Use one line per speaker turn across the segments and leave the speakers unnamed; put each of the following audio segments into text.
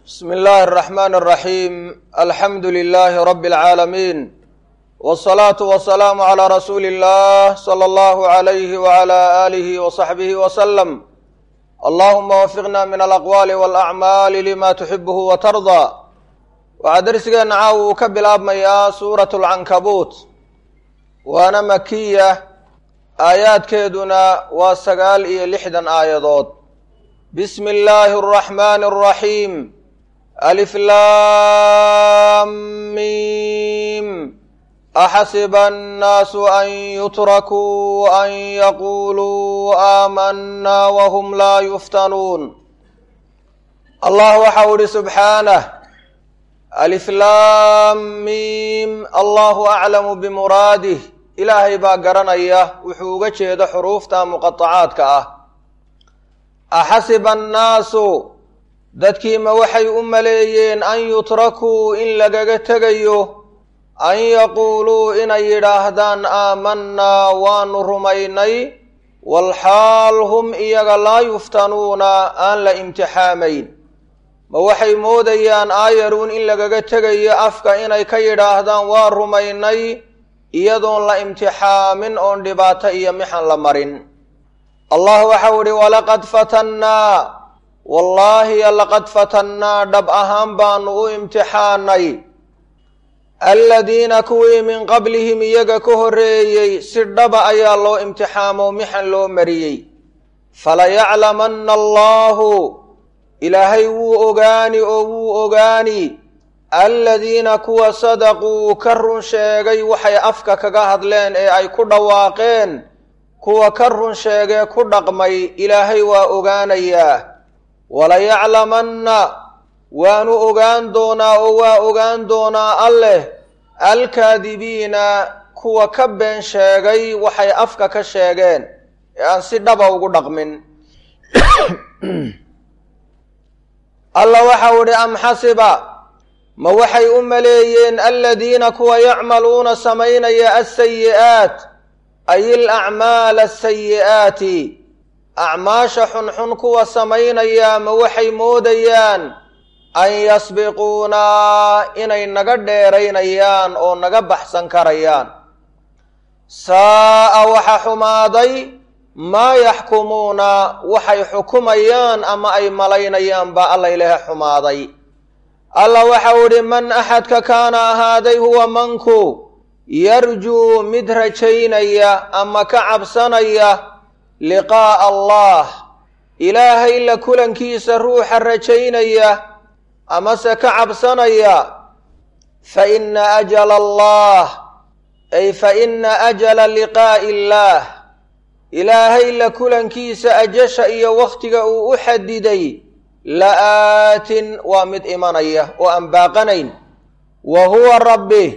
bsmi illaahi الraxmaan الraxiim alxamdu lilaahi rabi اlcaalamiin wالsalaatu wasalaamu calىa rasuuli اllah salى allahu عalayhi wعalى aalihi waصaxbihi waslem allahuma wafiqna min alaqwaali wاlacmaali lima tuxibuhu watardaa waxaa dersigeenna caawa uu ka bilaabmayaa suurat اlcankabuut waana makiya aayaadkeeduna waa sagaal iyo lixdan aayadood bismi illaahi اraxmaani الraxiim alif lam mim axasiba annaasu an yutrakuu an yaquluu aamanaa wahum laa yuftanuun allah waxau ihi subxaanah alif lam mim allahu aclamu bimuraadih ilaahay baa garanaya wuxuu uga jeedo xuruufta muqatacaadka ah axasiba annaasu dadkiima waxay u maleeyeen an yutrakuu in lagaga tegayo an yaquuluu inay yidhaahdaan aamanaa waanu rumaynay walxaal hum iyaga laa yuftanuuna aan la imtixaamayn ma waxay moodayaan aayaruun in lagaga tegayo afka inay ka yidhaahdaan waa rumaynay iyadoon la imtixaamin oon dhibaato iyo mixan la marin allah waxau ihi walaqad fatannaa wallaahi laqad fatannaa dhab ahaan baanu u imtixaanay aladiina kuwii min qablihim iyaga ka horreeyey si dhaba ayaa loo imtixaamo mixan loo mariyey falayaclamanna allahu ilaahay wuu ogaani oo wuu ogaani aladiina kuwa sadaquu ka run sheegay waxay afka kaga hadleen ee ay ku dhawaaqeen kuwa ka run sheegee ku dhaqmay ilaahay waa ogaanayaa walayaclamanna waanu ogaan doonaa oo waa ogaan doonaa alleh alkaadibiina kuwa ka been sheegay waxay afka ka sheegeen ee aan si dhaba ugu dhaqmin alla waxau idhi am xasiba ma waxay u maleeyeen aladiina kuwa yacmaluuna samaynaya asayi'aat ay ilacmaala asayi'aati acmaasha xunxun kuwa samaynaya ma waxay moodayaan an yasbiquunaa inay naga dheeraynayaan oo naga baxsan karayaan saa'a waxa xumaaday maa yaxkumuuna waxay xukumayaan ama ay malaynayaan baa alla ilaha xumaaday alla waxau idhi man axadka kaana ahaaday huwa manku yarjuu mid rajaynaya ama ka cabsanaya liqaa'a allah ilaahay la kulankiisa ruuxa rajaynaya amase ka cabsanaya fa ina ajala allah ay fa ina ajala liqaa'i illaah ilaahay la kulankiisa ajasha iyo wakhtiga uu u xadiday la-aatin waa mid imanaya oo aan baaqanayn wa huwa rabbi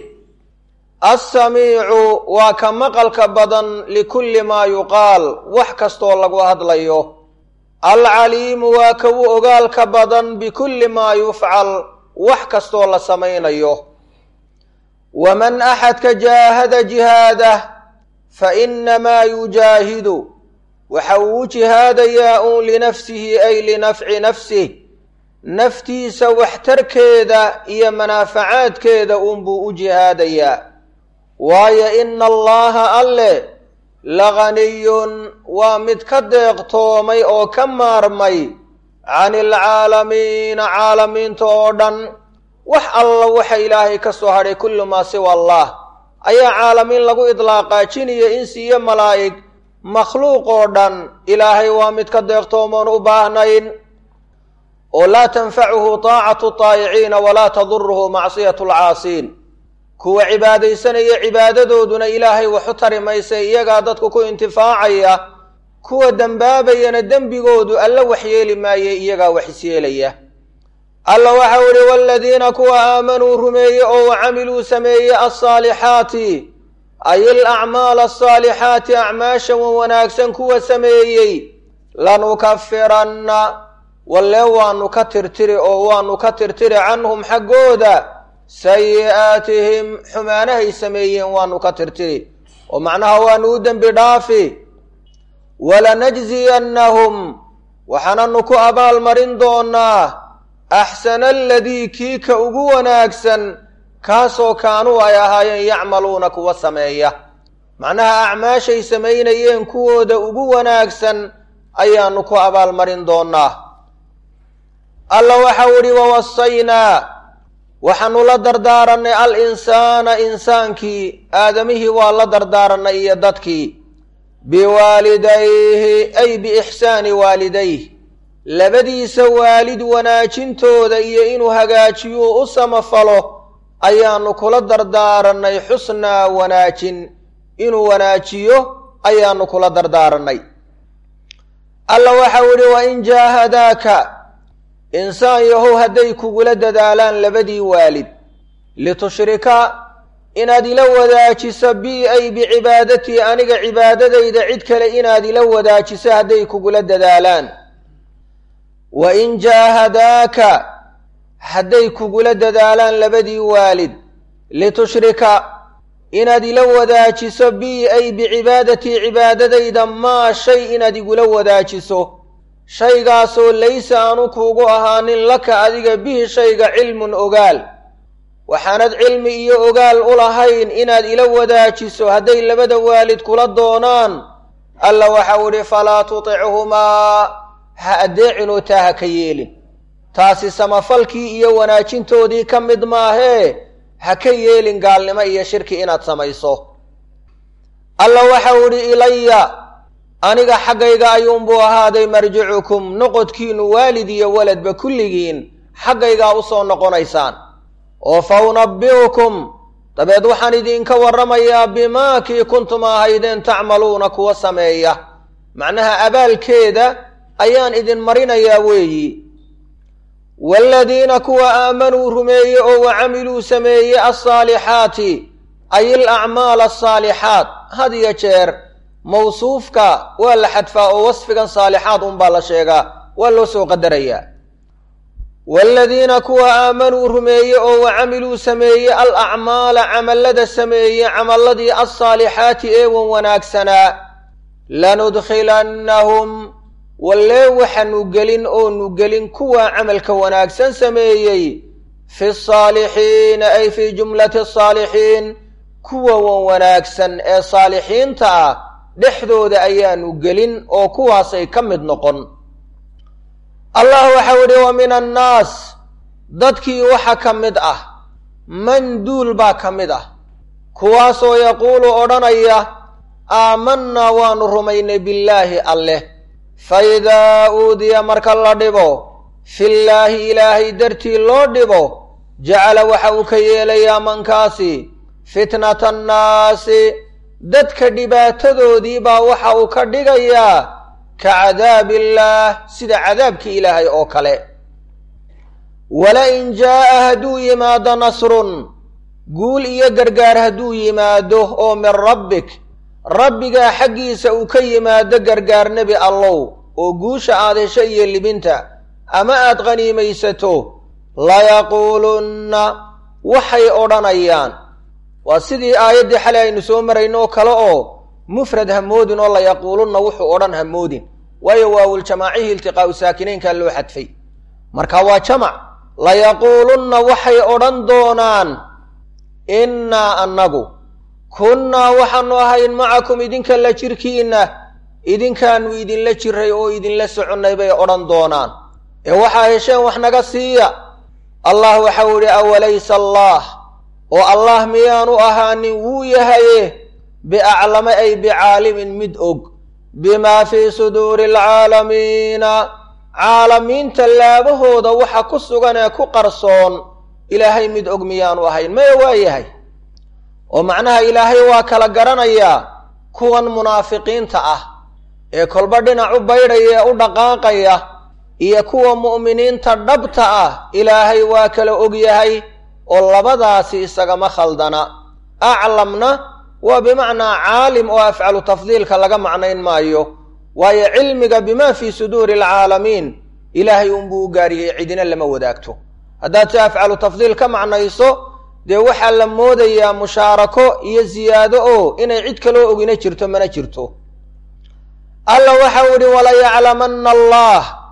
assamiicu waa ka maqalka badan likulli maa yuqaal wax kastoo lagu hadlayo alcaliimu waa ka u ogaalka badan bikulli maa yufcal wax kastoo la samaynayo waman axadka jaahada jihaadah fa inamaa yujaahidu waxa uu u jihaadayaa uun linafsihi ay linafci nafsih naftiisa waxtarkeeda iyo manaafacaadkeeda uunbuu u jihaadayaa waayo ina allaha alle laganiyun waa mid ka deeqtoomay oo ka maarmay cani alcaalamiina caalamiinta oo dhan wax alla waxa ilaahay ka soo hadhay kullu maa siwa allah ayaa caalamiin lagu idlaaqaa jiniyo insi iyo malaa'ig makhluuq oo dhan ilaahay waa mid ka deeqtoomoon u baahnayn oo laa tanfacuhu taacatu taayiciina walaa taduruhu macsiyatu alcaasiin kuwa cibaadaysanaya cibaadadooduna ilaahay waxu tari maysa iyagaa dadku ku intifaacaya kuwa dembaabayana dembigoodu alla waxyeeli maaye iyagaa wax isyeelaya alla waxau idhi waaladiina kuwa aamanuu rumeeye oo wa camiluu sameeye alsaalixaati ay ilacmaal asaalixaati acmaasha wan wanaagsan kuwa sameeyey lanukafiranna wallee waanu ka tirtiri oo waanu ka tirtiri canhum xaggooda sayi'aatihim xumaanahay sameeyeen waanu ka tirtiri oo macnaha waanu u dembi dhaafi walanajziyannahum waxaananu ku abaalmarin doonaa axsana aladii kii ka ugu wanaagsan kaasoo kaanuu ay ahaayeen yacmaluuna kuwa sameeya macnaha acmaashay samaynayeen kuwooda ugu wanaagsan ayaanu ku abaalmarin doonaa alla waxau idhi wawasaynaa waxaanu la dardaarannay al insaana insaankii aadamihii waa la dardaaranay iyo dadkii biwaalidayhi ay biixsaani waalidayh labadiisa waalid wanaajintooda iyo inuu hagaajiyuu u samafalo ayaanu kula dardaarannay xusnaa wanaajin inuu wanaajiyo ayaanu kula dardaarannay alla waxau idhi wain jaahadaaka insaan yahow hadday kugula dadaalaan labadii waalid litushrika inaad ila wadaajiso bi ay bicibaadatii aniga cibaadadayda cid kale inaad ila wadaajiso hadday kugula dadaalaan wa in jaahadaaka hadday kugula dadaalaan labadii waalid litushrika inaad ila wadaajiso bi ay bicibaadatii cibaadadayda maa shay inaad igula wadaajiso shaygaasoo laysa aanu kuugu ahaanin laka adiga bihi shayga cilmun ogaal waxaanad cilmi iyo ogaal u lahayn inaad ila wadaajiso hadday labada waalid kula doonaan alla waxau idhi falaa tutichumaa ha addeecinoo taa ha ka yeelin taasi samafalkii iyo wanaajintoodii ka mid maahee ha ka yeelin gaalnimo iyo shirki inaad samayso alla waxau idhi ilaya aniga xaggayga ayuunbuu ahaaday marjicukum noqodkiinu waalid iyo waladba kulligiin xaggaygaa u soo noqonaysaan oo fa unabbi'ukum dabeed waxaan idinka warramayaa bimaa kii kuntum ahaydeen tacmaluuna kuwa sameeya macnaha abaalkeeda ayaan idin marinayaa weeyi waaladiina kuwa aamanuu rumeeye oo wa camiluu sameeye alsaalixaati ay il acmaal asaalixaat had iyo jeer mawsuufka waa la xadfaa oo wasfigan saalixaad unbaa la sheegaa waa loo soo qadarayaa waaladiina kuwa aamanuu rumeeye oo wa camiluu sameeye al acmaala camallada sameeye camalladii alsaalixaati ee wan wanaagsanaa lanudkhilannahum wallee waxaanu gelin oonu gelin kuwa camalka wanaagsan sameeyey fi saalixiina ay fii jumlati asaalixiin kuwa wan wanaagsan ee saalixiinta ah dhexdooda ayaanu gelin oo kuwaasay ka mid noqon allah waxau idhi wa min annaas dadkii waxa ka mid ah man duul baa ka mid ah kuwaasoo yaquulu odhanaya aamanaa waanu rumaynay billaahi alleh fa idaa uudiya marka la dhibo fillaahi ilaahay dartii loo dhibo jacala waxa uu ka yeelayaa mankaasi fitnata annaasi dadka dhibaatadoodii baa waxa uu ka dhigayaa ka cadaabillaah sida cadaabkii ilaahay oo kale wala in jaa'a hadduu yimaado nasrun guul iyo gargaar hadduu yimaado oo min rabbik rabbigaa xaggiisa uu ka yimaado gargaar nebi allow oo guusha aad hesho iyo libinta ama aad qhaniimaysato layaquulunna waxay odhanayaan waa sidii aayaddii xalay aynu soo marayno oo kale oo mufrad hamoodin oo layaquulunna wuxuu odhan hamoodin waayo waawuljamaacihii iltiqaa'u saakinaynkaa loo xadfay marka waa jamac layaquulunna waxay odhan doonaan innaa annagu kunnaa waxaanu ahayn macakum idinka la jirkiinna idinkaanu idinla jiray oo idinla soconnay bay odhan doonaan ee waxaa hesheen wax naga siiya allah waxau idhi awalaysa allaah oo allah miyaanu ahaanin wuu yahaye biaclama ay bicaalimin mid og bimaa fii suduuri alcaalamiina caalamiinta laabahooda waxa ku sugan ee ku qarsoon ilaahay mid og miyaanu ahayn maya waa yahay oo macnaha ilaahay waa kala garanayaa kuwan munaafiqiinta ah ee kolba dhinac u baydhaya ee u dhaqaaqaya iyo kuwa mu'miniinta dhabta ah ilaahay waa kala og yahay oo labadaasi isagama khaldana aclamna waa bimacnaa caalim oo afcalu tafdiilka laga macnayn maayo waayo cilmiga bimaa fii suduuri alcaalamiin ilaahay unbuu u gaariyey cidina lama wadaagto haddaad si afcalu tafdiil ka macnayso dee waxaa la moodayaa mushaarako iyo ziyaado oo inay cid kaloo ogina jirto mana jirto alla waxau idhi walayaclamanna allah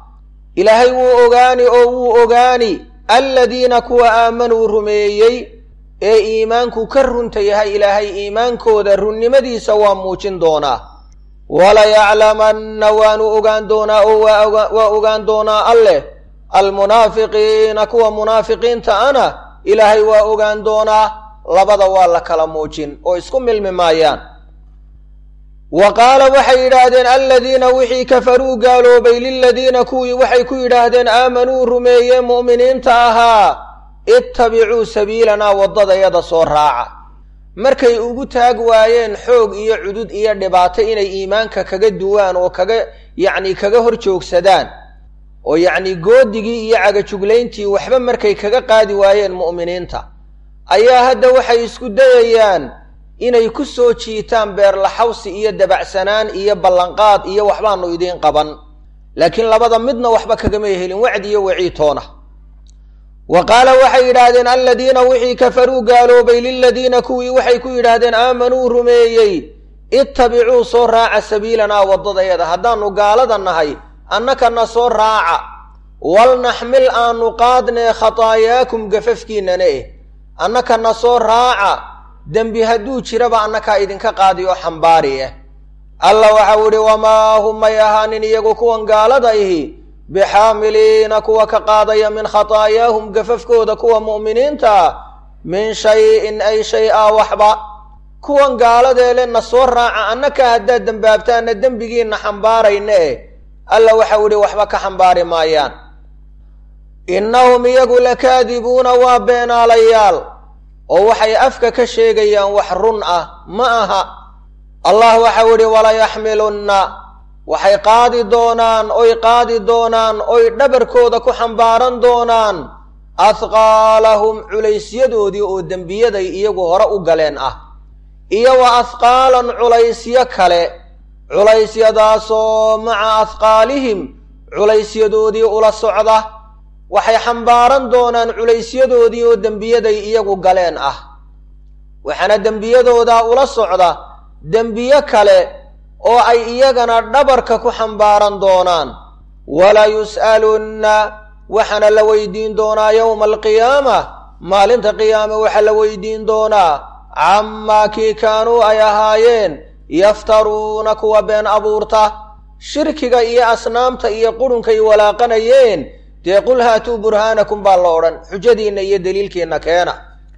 ilaahay wuu ogaani oo wuu ogaani aladiina kuwa aamanuu rumeeyey ee iimaanku ka runta yahay ilaahay iimaankooda runnimadiisa waa muujin doonaa walayaclamanna waanu ogaan doonaa oo waa ogaan doonaa alleh almunaafiqiina kuwa munaafiqiinta ana ilaahay waa ogaan doonaa labada waa la kala muujin oo isku milmi maayaan wa qaala waxay yidhaahdeen aladiina wixii kafaruu gaaloobay liladiina kuwii waxay ku yidhaahdeen aamanuu rumeeye mu'miniinta ahaa ittabicuu sabiilanaa waddadayada soo raaca markay ugu taag waayeen xoog iyo cudud iyo dhibaato inay iimaanka kaga duwaan oo kaga yacni kaga hor joogsadaan oo yacni goodigii iyo cagajuglayntii waxba markay kaga qaadi waayeen mu'miniinta ayaa hadda waxay isku dayayaan inay ku soo jiitaan beerlaxawsi iyo dabacsanaan iyo ballanqaad iyo waxbaanu idiin qaban laakiin labada midna waxba kagamay helin wacdi iyo waciitoona wa qaala waxay yidhaahdeen aladiina wixii kafaruu gaaloobay liladiina kuwii waxay ku yidhaahdeen aamanuu rumeeyey ittabicuu soo raaca sabiilanaa waddadayada haddaannu gaalada nahay annakana soo raaca walnaxmil aanu qaadnee khataayaakum gafafkiinana eh annakana soo raaca dembi hadduu jiraba annakaa idinka qaadi oo xambaari ah alla waxau idhi wamaa hum may ahaanin iyagu kuwan gaalada ihi bixaamiliina kuwa ka qaadaya min khataayaahum gafafkooda kuwa mu'miniinta min shay-in ay shay-a waxba kuwan gaaladeele na soo raaca annaka haddaad dembaabtaanna dembigiinna xambaarayna eh alla waxau idhi waxba ka xambaari maayaan innahum iyagu lakaadibuuna waa beenaalayaal oo waxay afka ka sheegayaan wax run ah ma aha allah waxau idhi walayaxmilunna waxay qaadi doonaan oy qaadi doonaan oy dhabarkooda ku xambaaran doonaan ahqaalahum culaysyadoodii oo dembiyaday iyagu hore u galeen ah iyo wa ahqaalan culaysyo kale culeysyadaasoo maca ahqaalihim culaysyadoodii ula socda waxay xambaaran doonaan culaysyadoodii oo dembiyaday iyagu galeen ah waxaana dembiyadoodaa ula socda dembiyo kale oo ay iyagana dhabarka ku xambaaran doonaan wala yus'alunna waxaana la weydiin doonaa yowma alqiyaama maalinta qiyaame waxaa la weydiin doonaa camaa kii kaanuu ay ahaayeen yaftaruuna kuwa been abuurta shirkiga iyo asnaamta iyo qurunkay walaaqanayeen dee qul haatuu burhaanakum baa la odhan xujadiinna iyo deliilkiinna keena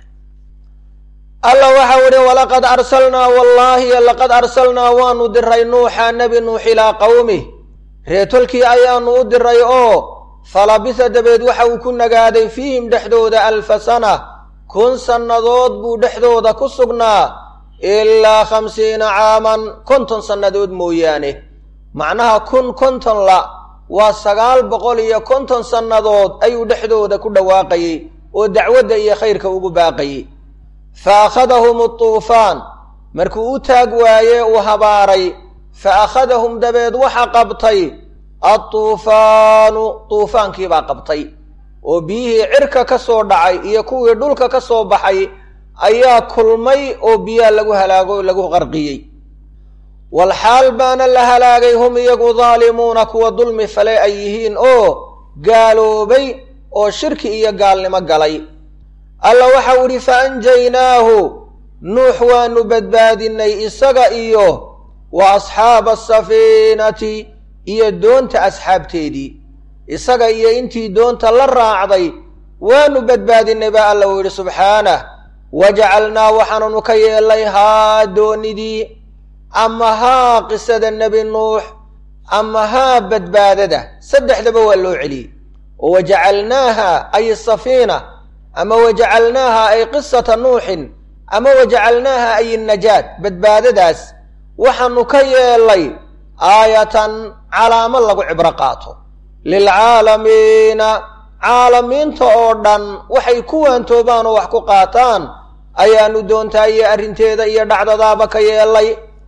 alla waxau idhi walaqad arsalnaa wallaahi laqad arsalnaa waanu diray nuuxa nebi nuux ilaa qowmih reetolkii ayaanu u diray oo falabisa dabeed waxa uu ku nagaaday fiihim dhexdooda alfa sana kun sannadood buu dhexdooda ku sugnaa ilaa khamsiina caaman konton sannadood mooyaane macnaha kun konton la waa sagaal boqol iyo konton sannadood ayuu dhexdooda ku dhawaaqayey oo dacwadda iyo khayrka ugu baaqayey fa akhadahum atuufaan markuu u taag waaye uu habaaray fa akhadahum dabeed waxa qabtay atuufaanu tuufaankiibaa qabtay oo biyihii cirka ka soo dhacay iyo kuwii dhulka ka soo baxay ayaa kulmay oo biyaa lagu halaago o lagu qarqiyey walxaal baana la halaagay hum iyagu daalimuuna kuwa dulmi fale ay yihiin oo gaaloobay oo shirki iyo gaalnimo galay alla waxau idhi fa anjaynaahu nuux waanu badbaadinay isaga iyo wa asxaaba asafiinati iyo doonta asxaabteedii isaga iyo intii doonta la raacday waanu badbaadinay baa alla uu yidhi subxaanah wajacalnaa waxaanunu ka yeelnay haa doonidii ama haa qisada nebi nuux ama haa badbaadada saddexdaba waa loo celiyey oo wajacalnaaha ay safiina ama wajacalnaaha ay qisata nuuxin ama wajacalnaaha ay najaat badbaadadaas waxaanu ka yeelnay aayatan calaamo lagu cibro qaato lilcaalamiina caalamiinta oo dhan waxay ku waantoobaan oo wax ku qaataan ayaanu doontaa iyo arrinteeda iyo dhacdadaaba ka yeelay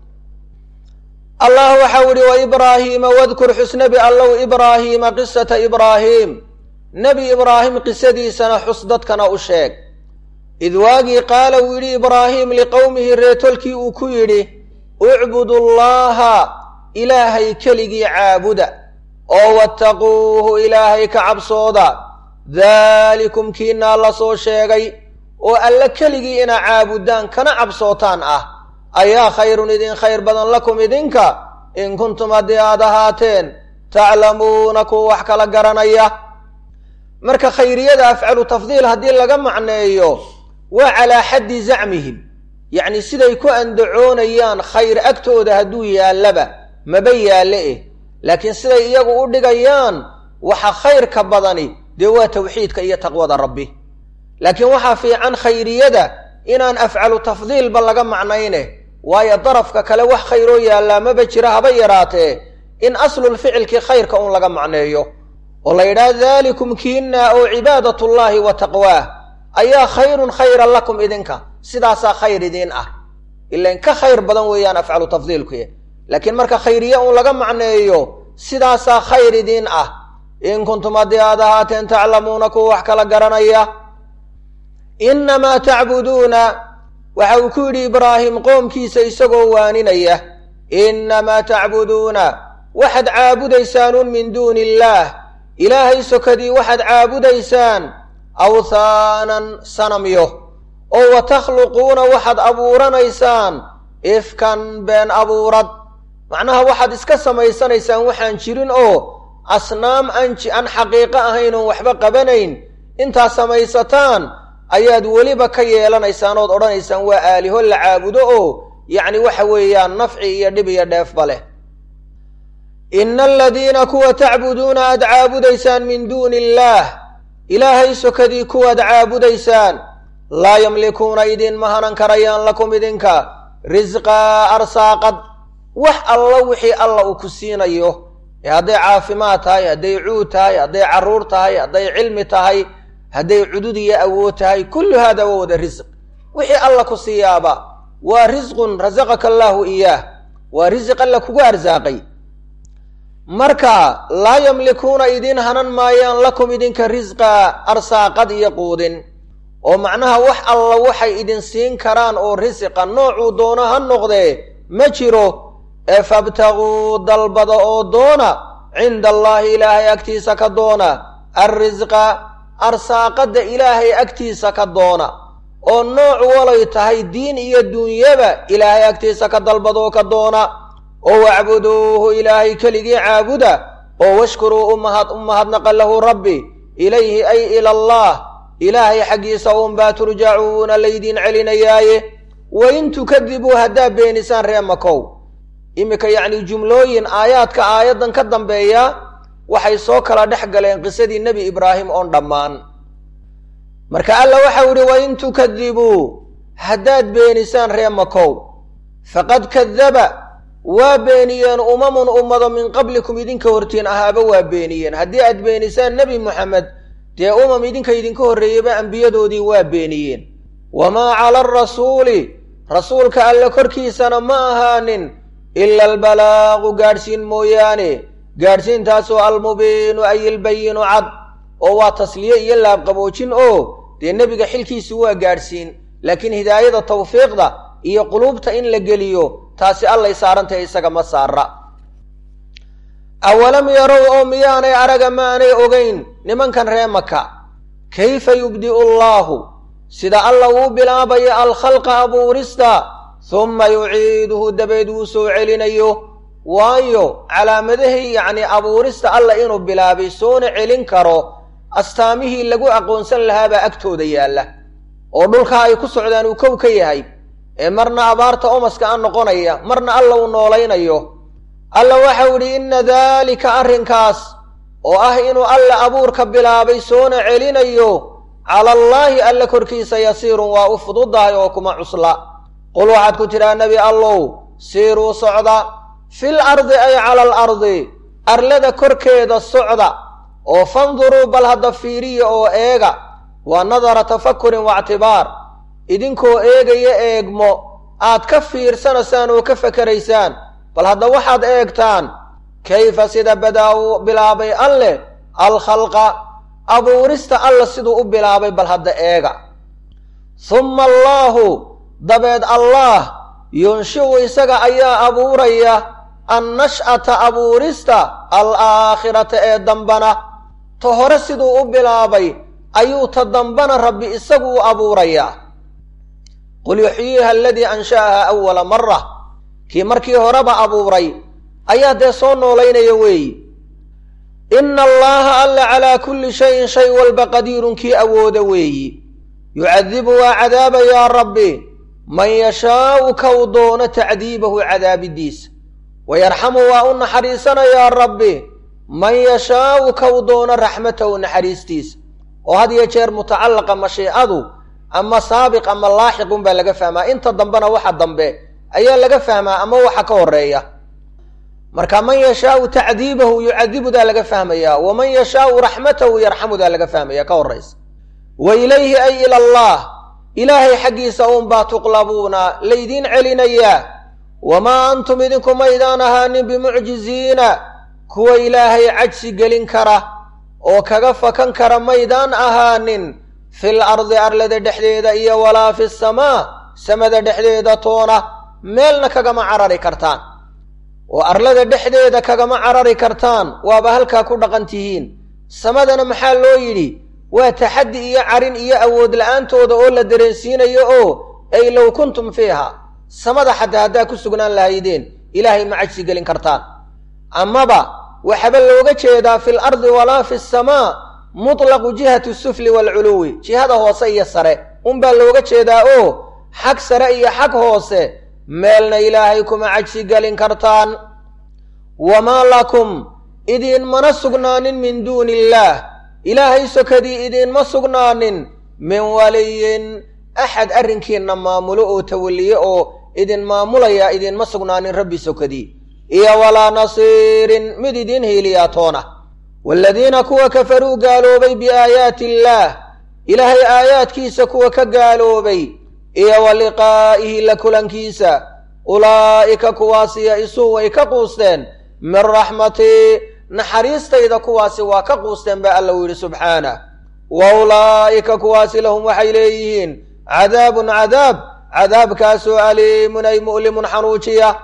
allah waxau idhi wa ibraahiima wadkur xusnabi allow ibraahiima qisata ibraahiim nebi ibraahim qisadiisana xus dadkana u sheeg id waagii qaala uu yidhi ibraahiim liqowmihi reetolkii uu ku yidhi ucbudu llaaha ilaahay keligii caabuda oo wattaquuhu ilaahay ka cabsooda daalikum kiinaa la soo sheegay oo alle keligii inaa caabudaan kana cabsootaan ah ayaa khayrun idin khayr badan lakum idinka in kuntum haddii aad ahaateen taclamuuna kuwa wax kala garanaya marka khayriyada afcalu tafdiil haddii laga macneeyo waa calaa xaddi zacmihim yacni siday ku andacoonayaan khayr agtooda hadduu yaallaba maba yaalle eh laakiin siday iyagu u dhigayaan waxa khayrka badani dee waa tawxiidka iyo taqwada rabbi laakiin waxaa fiican khayriyada inaan afcalu tafdiilba laga macnayne waayo darafka kale wax khayroo yaallaa maba jira haba yaraatee in aslulficilkii khayrka un laga macneeyo oo la yidhaha daalikum kiinaa oo cibaadatullaahi wa taqwaah ayaa khayrun khayran lakum idinka sidaasaa khayr idiin ah ilan ka khayr badan weeyaan afcalu tafdiilkuy laakiin marka khayriye un laga macneeyo sidaasaa khayr idiin ah in kuntum haddii aad ahaateen taclamuuna kuwa wax kala garanaya innamaa tacbuduuna waxa uu ku yidhi ibraahim qoomkiisa isagoo waaninaya innamaa tacbuduuna waxaad caabudaysaanun min duuni illaah ilaahay sokadii waxaad caabudaysaan awthaanan sanamyo oo wa takhluquuna waxaad abuuranaysaan ifkan been abuurad macnaha waxaad iska samaysanaysaan waxaan jirin oo asnaam aan aan xaqiiqo ahayn oon waxba qabanayn intaad samaysataan ayaad weliba ka yeelanaysaan ood odhanaysaan waa aaliho la caabudo oo yacni waxa weeyaan nafci iyo dhib iyo dheefba leh ina aladiina kuwa tacbuduuna aad caabudaysaan min duuni illaah ilaahay sokadii kuwaad caabudaysaan laa yamlikuuna idinma hanan karayaan lakum idinka risqaa arsaaqad wax alla wixii alla uu ku siinayo ee hadday caafimaad tahay hadday cuud tahay hadday carruur tahay hadday cilmi tahay hadday cudud iyo awood tahay kullu haada waa wada risq wixii alla ku siiyaaba waa risqun rasaqaka allaahu iyaah waa risiq alla kugu arsaaqay marka laa yamlikuuna idiin hanan maayaan lakum idinka risqa arsaaqad iyo quudin oo macnaha wax alla waxay idin siin karaan oo risiqa noocuu doono ha noqdee ma jiro ee fabtaguu dalbada oo doona cinda allaahi ilaahay agtiisa ka doona alrisqa arsaaqadda ilaahay agtiisa ka doona oo nooc walay tahay diin iyo duunyaba ilaahay agtiisa ka dalbadoo ka doona oo wacbuduuhu ilaahay keligii caabuda oo washkuruu umahad u mahadnaqa lahu rabbi ilayhi ay ila allah ilaahay xaggiisa uunbaa turjacuuna laydiin celinayaaye wain tukadibuu haddaa beenisaan ree makow iminka yacni jumlooyin aayaadka aayaddan ka dambeeya waxay soo kala dhex galeen qisadii nebi ibraahim oon dhammaan marka alla waxau idhi wain tukadibuu haddaad beenisaan ree makow faqad kadaba waa beeniyeen umamun ummado min qablikum idinka hortiin ahaaba waa beeniyeen haddii aad beenisaan nebi moxamed dee umam idinka idinka horreeyaba ambiyadoodii waa beeniyeen wamaa cala arasuuli rasuulka alle korkiisana ma ahaanin ila albalaaqu gaadhsiin mooyaane gaadhsiintaasoo almubiinu ay ilbayinu cad oo waa tasliye iyo laabqaboojin oo dee nebiga xilkiisu waa gaadhsiin laakiin hidaayada tawfiiqda iyo quluubta in la geliyo taasi allay saarantahay isaga ma saara awalam yarow oo miyaanay araga maanay ogayn nimankan ree maka kayfa yubdi'u allaahu sida alla uu bilaabayo alkhalqa abuurista humma yuciiduhu dabeed wuu soo celinayo waayo calaamadahii yacni abuurista alla inuu bilaabay soona celin karo astaamihii lagu aqoonsan lahaabaa agtooda yaalla oo dhulkaa ay ku socdaan uu kow ka yahay ee marna abaarta omaska a noqonaya marna alla uu noolaynayo alla waxau idhi inna daalika arrinkaas oo ah inuu alla abuurka bilaabay soona celinayo cala allaahi alla korkiisa yasiirun waa u fududahay oo kuma cusla qul waxaad ku tidhaha nebi allow siiruu socda fil ardi ay cala al ardi arlada korkeeda socda oo fanduruu bal hadda fiiriya oo eega waa nadara tafakurin waictibaar idinkoo eegaya eegmo aad ka fiirsanaysaan oo ka fakeraysaan bal hadda waxaad eegtaan kayfa sida badaa uu bilaabay alleh alkhalqa abuurista alla siduu u bilaabay bal hadda eega humma allaahu dabeed allaah yunshi'u isaga ayaa abuuraya annash'ata abuurista alaakhirata ee dambana ta hore siduu u bilaabay ayuu ta dambana rabbi isagu u abuurayaa qul yuxyiiha aladii ansha'aha awala mara kii markii horeba abuuray ayaa dee soo noolaynaya weeyi ina allaha alla calaa kulli shayin shay walba qadiirun kii awooda weeyi yucadibu waa cadaabayaa rabbi man yashaau kow doono tacdiibahu cadaabidiisa wayarxamu waa u naxariisanayaa rabbi man yashaau kow doono raxmatahu naxariistiisa oo had iyo jeer mutacallaqa mashiicadu ama saabiq ama laaxiqun baa laga fahmaa inta dambena waxa dambe ayaa laga fahmaa ama waxa ka horeeya marka man yashaau tacdiibahu yucadibudaa laga fahmayaa waman yashaau raxmatahu yarxamudaa laga fahmaya ka horaysa wa ilayhi ay ila allah ilaahay xaggiisa uunbaa tuqlabuuna laydiin celinayaa wamaa antum idinku maydaan ahaanin bimucjiziina kuwa ilaahay cajsi gelin kara oo kaga fakan kara maydaan ahaanin fil ardi arlada dhexdeeda iyo walaa fi samaa samada dhexdeeda toona meelna kagama carari kartaan oo arlada dhexdeeda kagama carari kartaan waaba halkaa ku dhaqan tihiin samadana maxaa loo yidhi waa taxaddi iyo carin iyo awood la-aantooda oo la dareensiinayo oo ay low kuntum fiiha samada xataa haddaa ku sugnaan lahaydeen ilaahay ma cajsi gelin kartaan amaba waxaba looga jeedaa fil ardi walaa fi samaa mutlaqu jihati sufli waalculuwi jihada hoose iyo sare unbaa looga jeedaa oo xag sare iyo xag hoose meelna ilaahay kuma cajsi gelin kartaan wamaa lakum idiinmana sugnaanin min duuni illaah ilaahay sokadii idiinma sugnaanin min waliyin axad arrinkiinna maamulo oo tawalliye oo idin maamulaya idiinma sugnaanin rabbi sokadii iyo walaa nasiirin mid idiin hiiliyaa toona waaladiina kuwa kafaruu gaaloobay biaayaati illaah ilaahay aayaadkiisa kuwa ka gaaloobay iyo wa liqaa'ihi la kulankiisa ulaa'ika kuwaasi ya-isuu way ka quusteen min raxmatii naxariistayda kuwaasi waa ka quusteen baa alla u yidhi subxaanah wa ulaa'ika kuwaasi lahum waxay leeyihiin cadaabun cadaab cadaabkaasoo aliimun ay mu'limun xanuujiya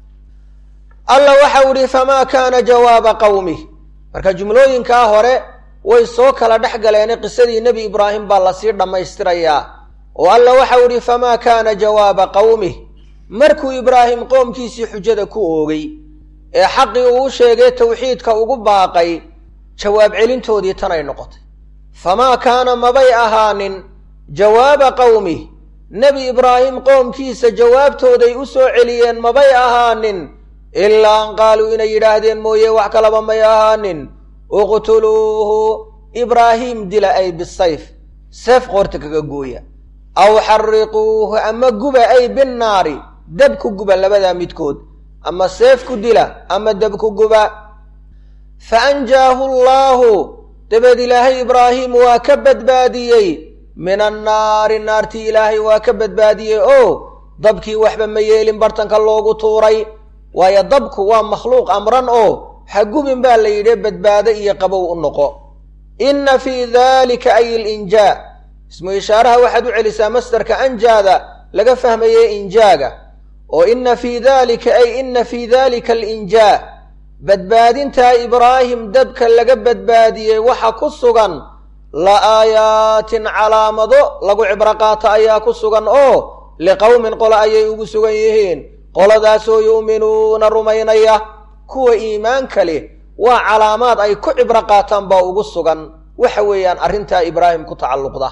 alla waxau idhi famaa kaana jawaaba qawmih marka jumlooyinkaa hore way soo kala dhex galeene qisadii nebi ibraahim baa lasii dhammaystirayaa oo alla waxau idhi famaa kaana jawaaba qawmih markuu ibraahim qoomkiisii xujada ku oogay ee xaqii uu sheegay tawxiidka ugu baaqay jawaab celintoodii tanay noqotay famaa kaana mabay ahaanin jawaaba qawmih nebi ibraahim qoomkiisa jawaabtooday u soo celiyeen mabay ahaanin ilaa an qaaluu inay yidhaahdeen mooye wax kalaba may ahaanin uqtuluuhu ibraahiim dila ay bisayf seef qoorta kaga gooya aw xariquuhu ama guba ay binnaari dab ku guba labadaa midkood ama seef ku dila ama dab ku guba fa anjaahu allaahu dabeed ilaahay ibraahim waa ka badbaadiyey min annaari naartii ilaahay waa ka badbaadiyey oo dabkii waxba ma yeelin bartanka loogu tuuray waayo dabku waa makhluuq amran oo ha gubin baa la yidhi badbaado iyo qabow u noqo inna fii daalika ay ilinjaa ismu ishaaraha waxaad u celisaa masdarka anjaada laga fahmayey injaaga oo inna fii daalika ay inna fii daalika alinjaa badbaadintaa ibraahim dabka laga badbaadiyey waxa ku sugan la aayaatin calaamado lagu cibro qaato ayaa ku sugan oo liqowmin qole ayay ugu sugan yihiin qoladaasoo yu'minuuna rumaynaya kuwa iimaanka leh waa calaamaad ay ku cibro qaataan baa ugu sugan waxa weeyaan arrintaa ibraahim ku tacalluqda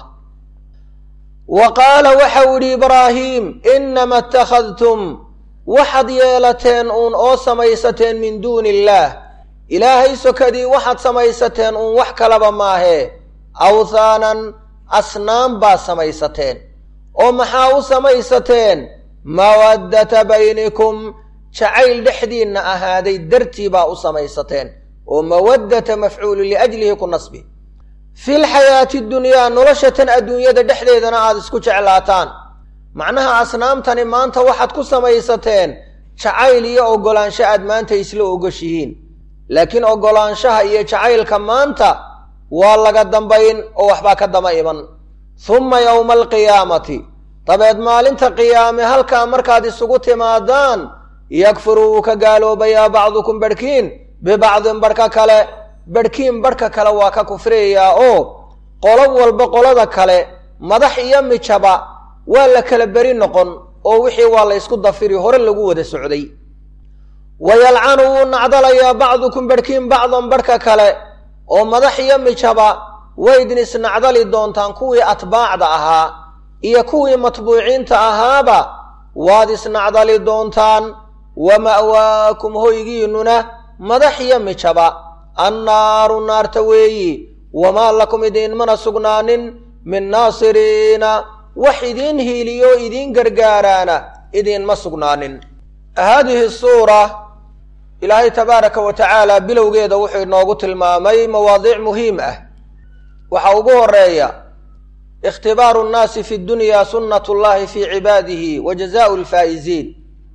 wa qaala waxau idhi ibraahiim inama ittakhadtum waxaad yeelateen uun oo samaysateen min duuni illaah ilaahay sokadii waxaad samaysateen uun wax kalaba maahee awthaanan asnaam baa samaysateen oo maxaa u samaysateen mawaddata baynikum jacayl dhexdiinna ahaaday dartii baa u samaysateen oo mawaddata mafcuulu liajlihi ku nasbi fil xayaati dunyaa noloshatan adduunyada dhexdeedana aada isku jeclaataan macnaha asnaamtani maanta waxaad ku samaysateen jacayl iyo oggolaansho aad maanta isla ogoshihiin laakiin oggolaanshaha iyo jacaylka maanta waa laga dambayn oo waxbaa ka daba iman humma yowma alqiyaamati dabeed maalinta qiyaame halkaa markaad isugu timaadaan yakfuru wuu ka gaaloobayaa bacdukum barhkiin bibacdin barhka kale barhkiin barhka kale waa ka kufriyayaa oo qolo walba qolada kale madax iyo mijaba waa la kala beri noqon oo wixii waa la ysku dafiri hore lagu wada socday wayalcanu wuu nacdalayaa bacdukum barhkiin bacdan barhka kale oo madax iyo mijaba waydin isnacdali doontaan kuwii atbaacda ahaa iyo kuwii matbuuciinta ahaaba waad isnacdali doontaan wa ma'waakum hoygiinnuna madax iyo mijaba annaaru naarta weeyi wamaa lakum idiinmana sugnaanin min naasiriina wax idiin hiiliyo idiin gargaaraana idiinma sugnaanin haadihi suura ilaahay tabaaraka wa tacaala bilowgeeda wuxuu inoogu tilmaamay mawaadiic muhiim ah waxaa ugu horeeya ikhtibaaru nnaasi fi dunya sunnat llahi fii cibaadihi wa jazaau lfaa'iziin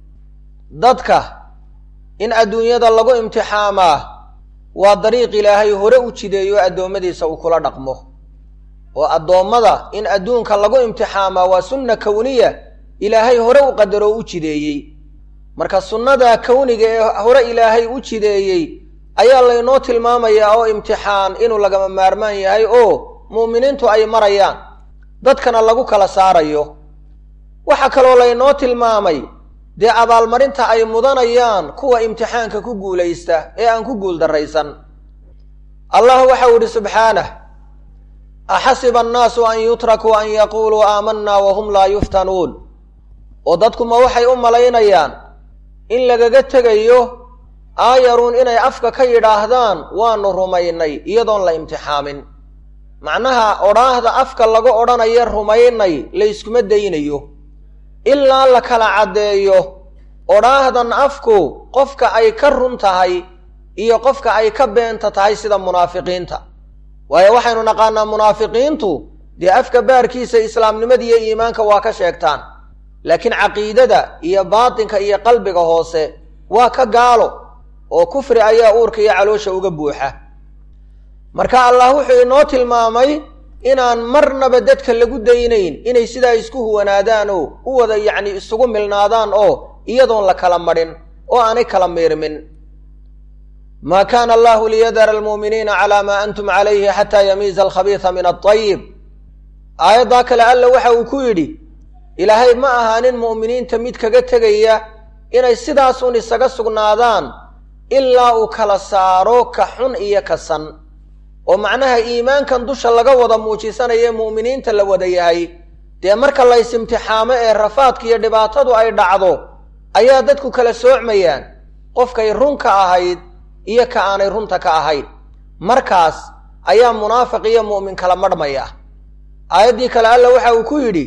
dadka in adduunyada lagu imtixaamaa waa dariiq ilaahay hore u jideeyo addoommadiisa uu kula dhaqmo oo addoommada in adduunka lagu imtixaamaa waa sunna kowniya ilaahay hore u qadaro u jideeyey marka sunnada kowniga ee hore ilaahay u jideeyey ayaa laynoo tilmaamayaa oo imtixaan inuu lagama maarmaan yahay oo mu'miniintu ay marayaan dadkana lagu kala saarayo waxaa kaloo laynoo tilmaamay dee abaalmarinta ay mudanayaan kuwa imtixaanka ku guulaysta ee aan ku guuldarraysan allah waxau idhi subxaanah axasiba annaasu an yutrakuu an yaquuluu aamanna wahum laa yuftanuun oo dadkuma waxay u malaynayaan in lagaga tegayo aayaruun inay afka ka yidhaahdaan waanu rumaynay iyadoon la imtixaamin macnaha odhaahda afka laga odhanaya rumaynay layskuma daynayo ilaa la kala caddeeyo odhaahdan afku qofka ay ka run tahay iyo qofka ay ka beenta tahay sida munaafiqiinta waayo waxaynu naqaanaa munaafiqiintu dee afka baarkiisa islaamnimada iyo iimaanka waa ka sheegtaan laakiin caqiidada iyo baatinka iyo qalbiga hoose waa ka gaalo oo kufri ayaa uurka iyo caloosha uga buuxa marka allah wuxuu inoo tilmaamay inaan marnaba dadka lagu daynayn inay sidaa isku huwanaadaan oo u wada yacni isugu milnaadaan oo iyadoon la kala madhin oo aanay kala miirmin maa kaana allahu liyadara almu'miniina calaa maa antum calayhi xataa yamiiza alkhabiisa min altayib aayaddaa kale alla waxa uu ku yidhi ilaahay ma ahaanin mu'miniinta mid kaga tegaya inay sidaasun isaga sugnaadaan ilaa uu kala saaro ka xun iyo ka san oo macnaha iimaankan dusha laga wada muujisanaye mu'miniinta la wada yahay dee marka lays imtixaamo ee rafaadka iyo dhibaatadu ay dhacdo ayaa dadku kala soocmayaan qofkay run ka ahayd iyo ka aanay runta ka ahayn markaas ayaa munaafiq iyo mu'min kala marhmaya aayaddii kale alla waxa uu ku yidhi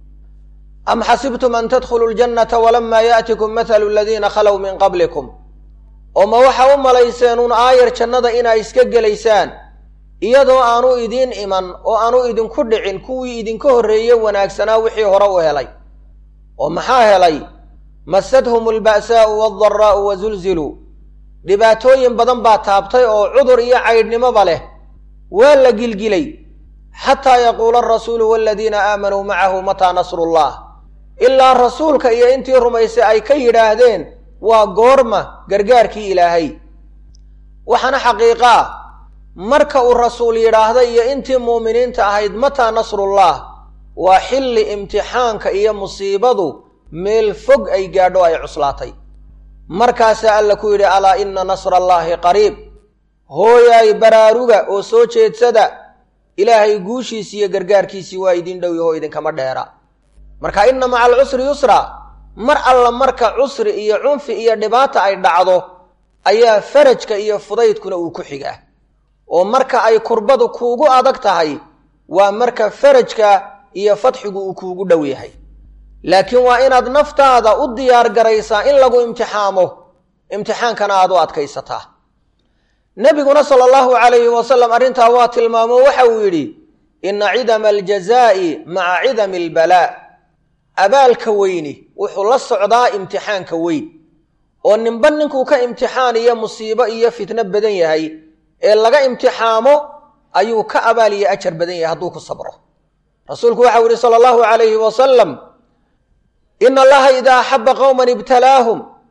am xasibtum an tadkhuluu ljannata walamaa yaatikum mathalu aladiina khalow min qablikum oo ma waxa u malayseen uun aayar jannada inaa iska gelaysaan iyadoo aanu idiin iman oo aanu idinku dhicin kuwii idinka horreeye wanaagsanaa wixii hore u helay oo maxaa helay masadhum alba'saa'u waaldaraa'u wazulziluu dhibaatooyin badan baa taabtay oo cudur iyo caydhnimoba leh waa la gilgilay xataa yaquula arasuulu waaladiina aamanuu macahu mataa nasrullah ilaa rasuulka iyo intii rumaysay ay ka yidhaahdeen waa goorma gargaarkii ilaahay waxaana xaqiiqaa marka uu rasuul yidhaahda iyo intii muuminiinta ahayd mataa nasrullah waa xilli imtixaanka iyo musiibadu meel fog ay gaadho ay cuslaatay markaasaa alla ku yidhi alaa inna nasra allaahi qariib hooyaay baraaruga oo soo jeedsada ilaahay guushiisii iyo gargaarkiisii waa idin dhow yahoo idinkama dheera marka inna maca alcusri yusra mar alla marka cusri iyo cunfi iyo dhibaata ay dhacdo ayaa farajka iyo fudaydkuna uu ku xigaa oo marka ay kurbadu kuugu adag tahay waa marka farajka iyo fadxigu uu kuugu dhow yahay laakiin waa inaad naftaada u diyaar garaysaa in lagu imtixaamo imtixaankana aad u adkaysataa nebiguna sala allahu calayhi wasalam arrintaa waa tilmaamo waxa uu yidhi inna cidama aljazaa'i maca cidami albalaa abaalka weyni wuxuu la socdaa imtixaanka weyn oo ninba ninkuu ka imtixaan iyo musiibo iyo fitno badan yahay ee laga imtixaamo ayuu ka abaal iyo ajar badan yahay hadduu ku sabro rasuulku waxau yihi sala allahu calayhi wasalam ina allaha idaa axaba qowman ibtalaahum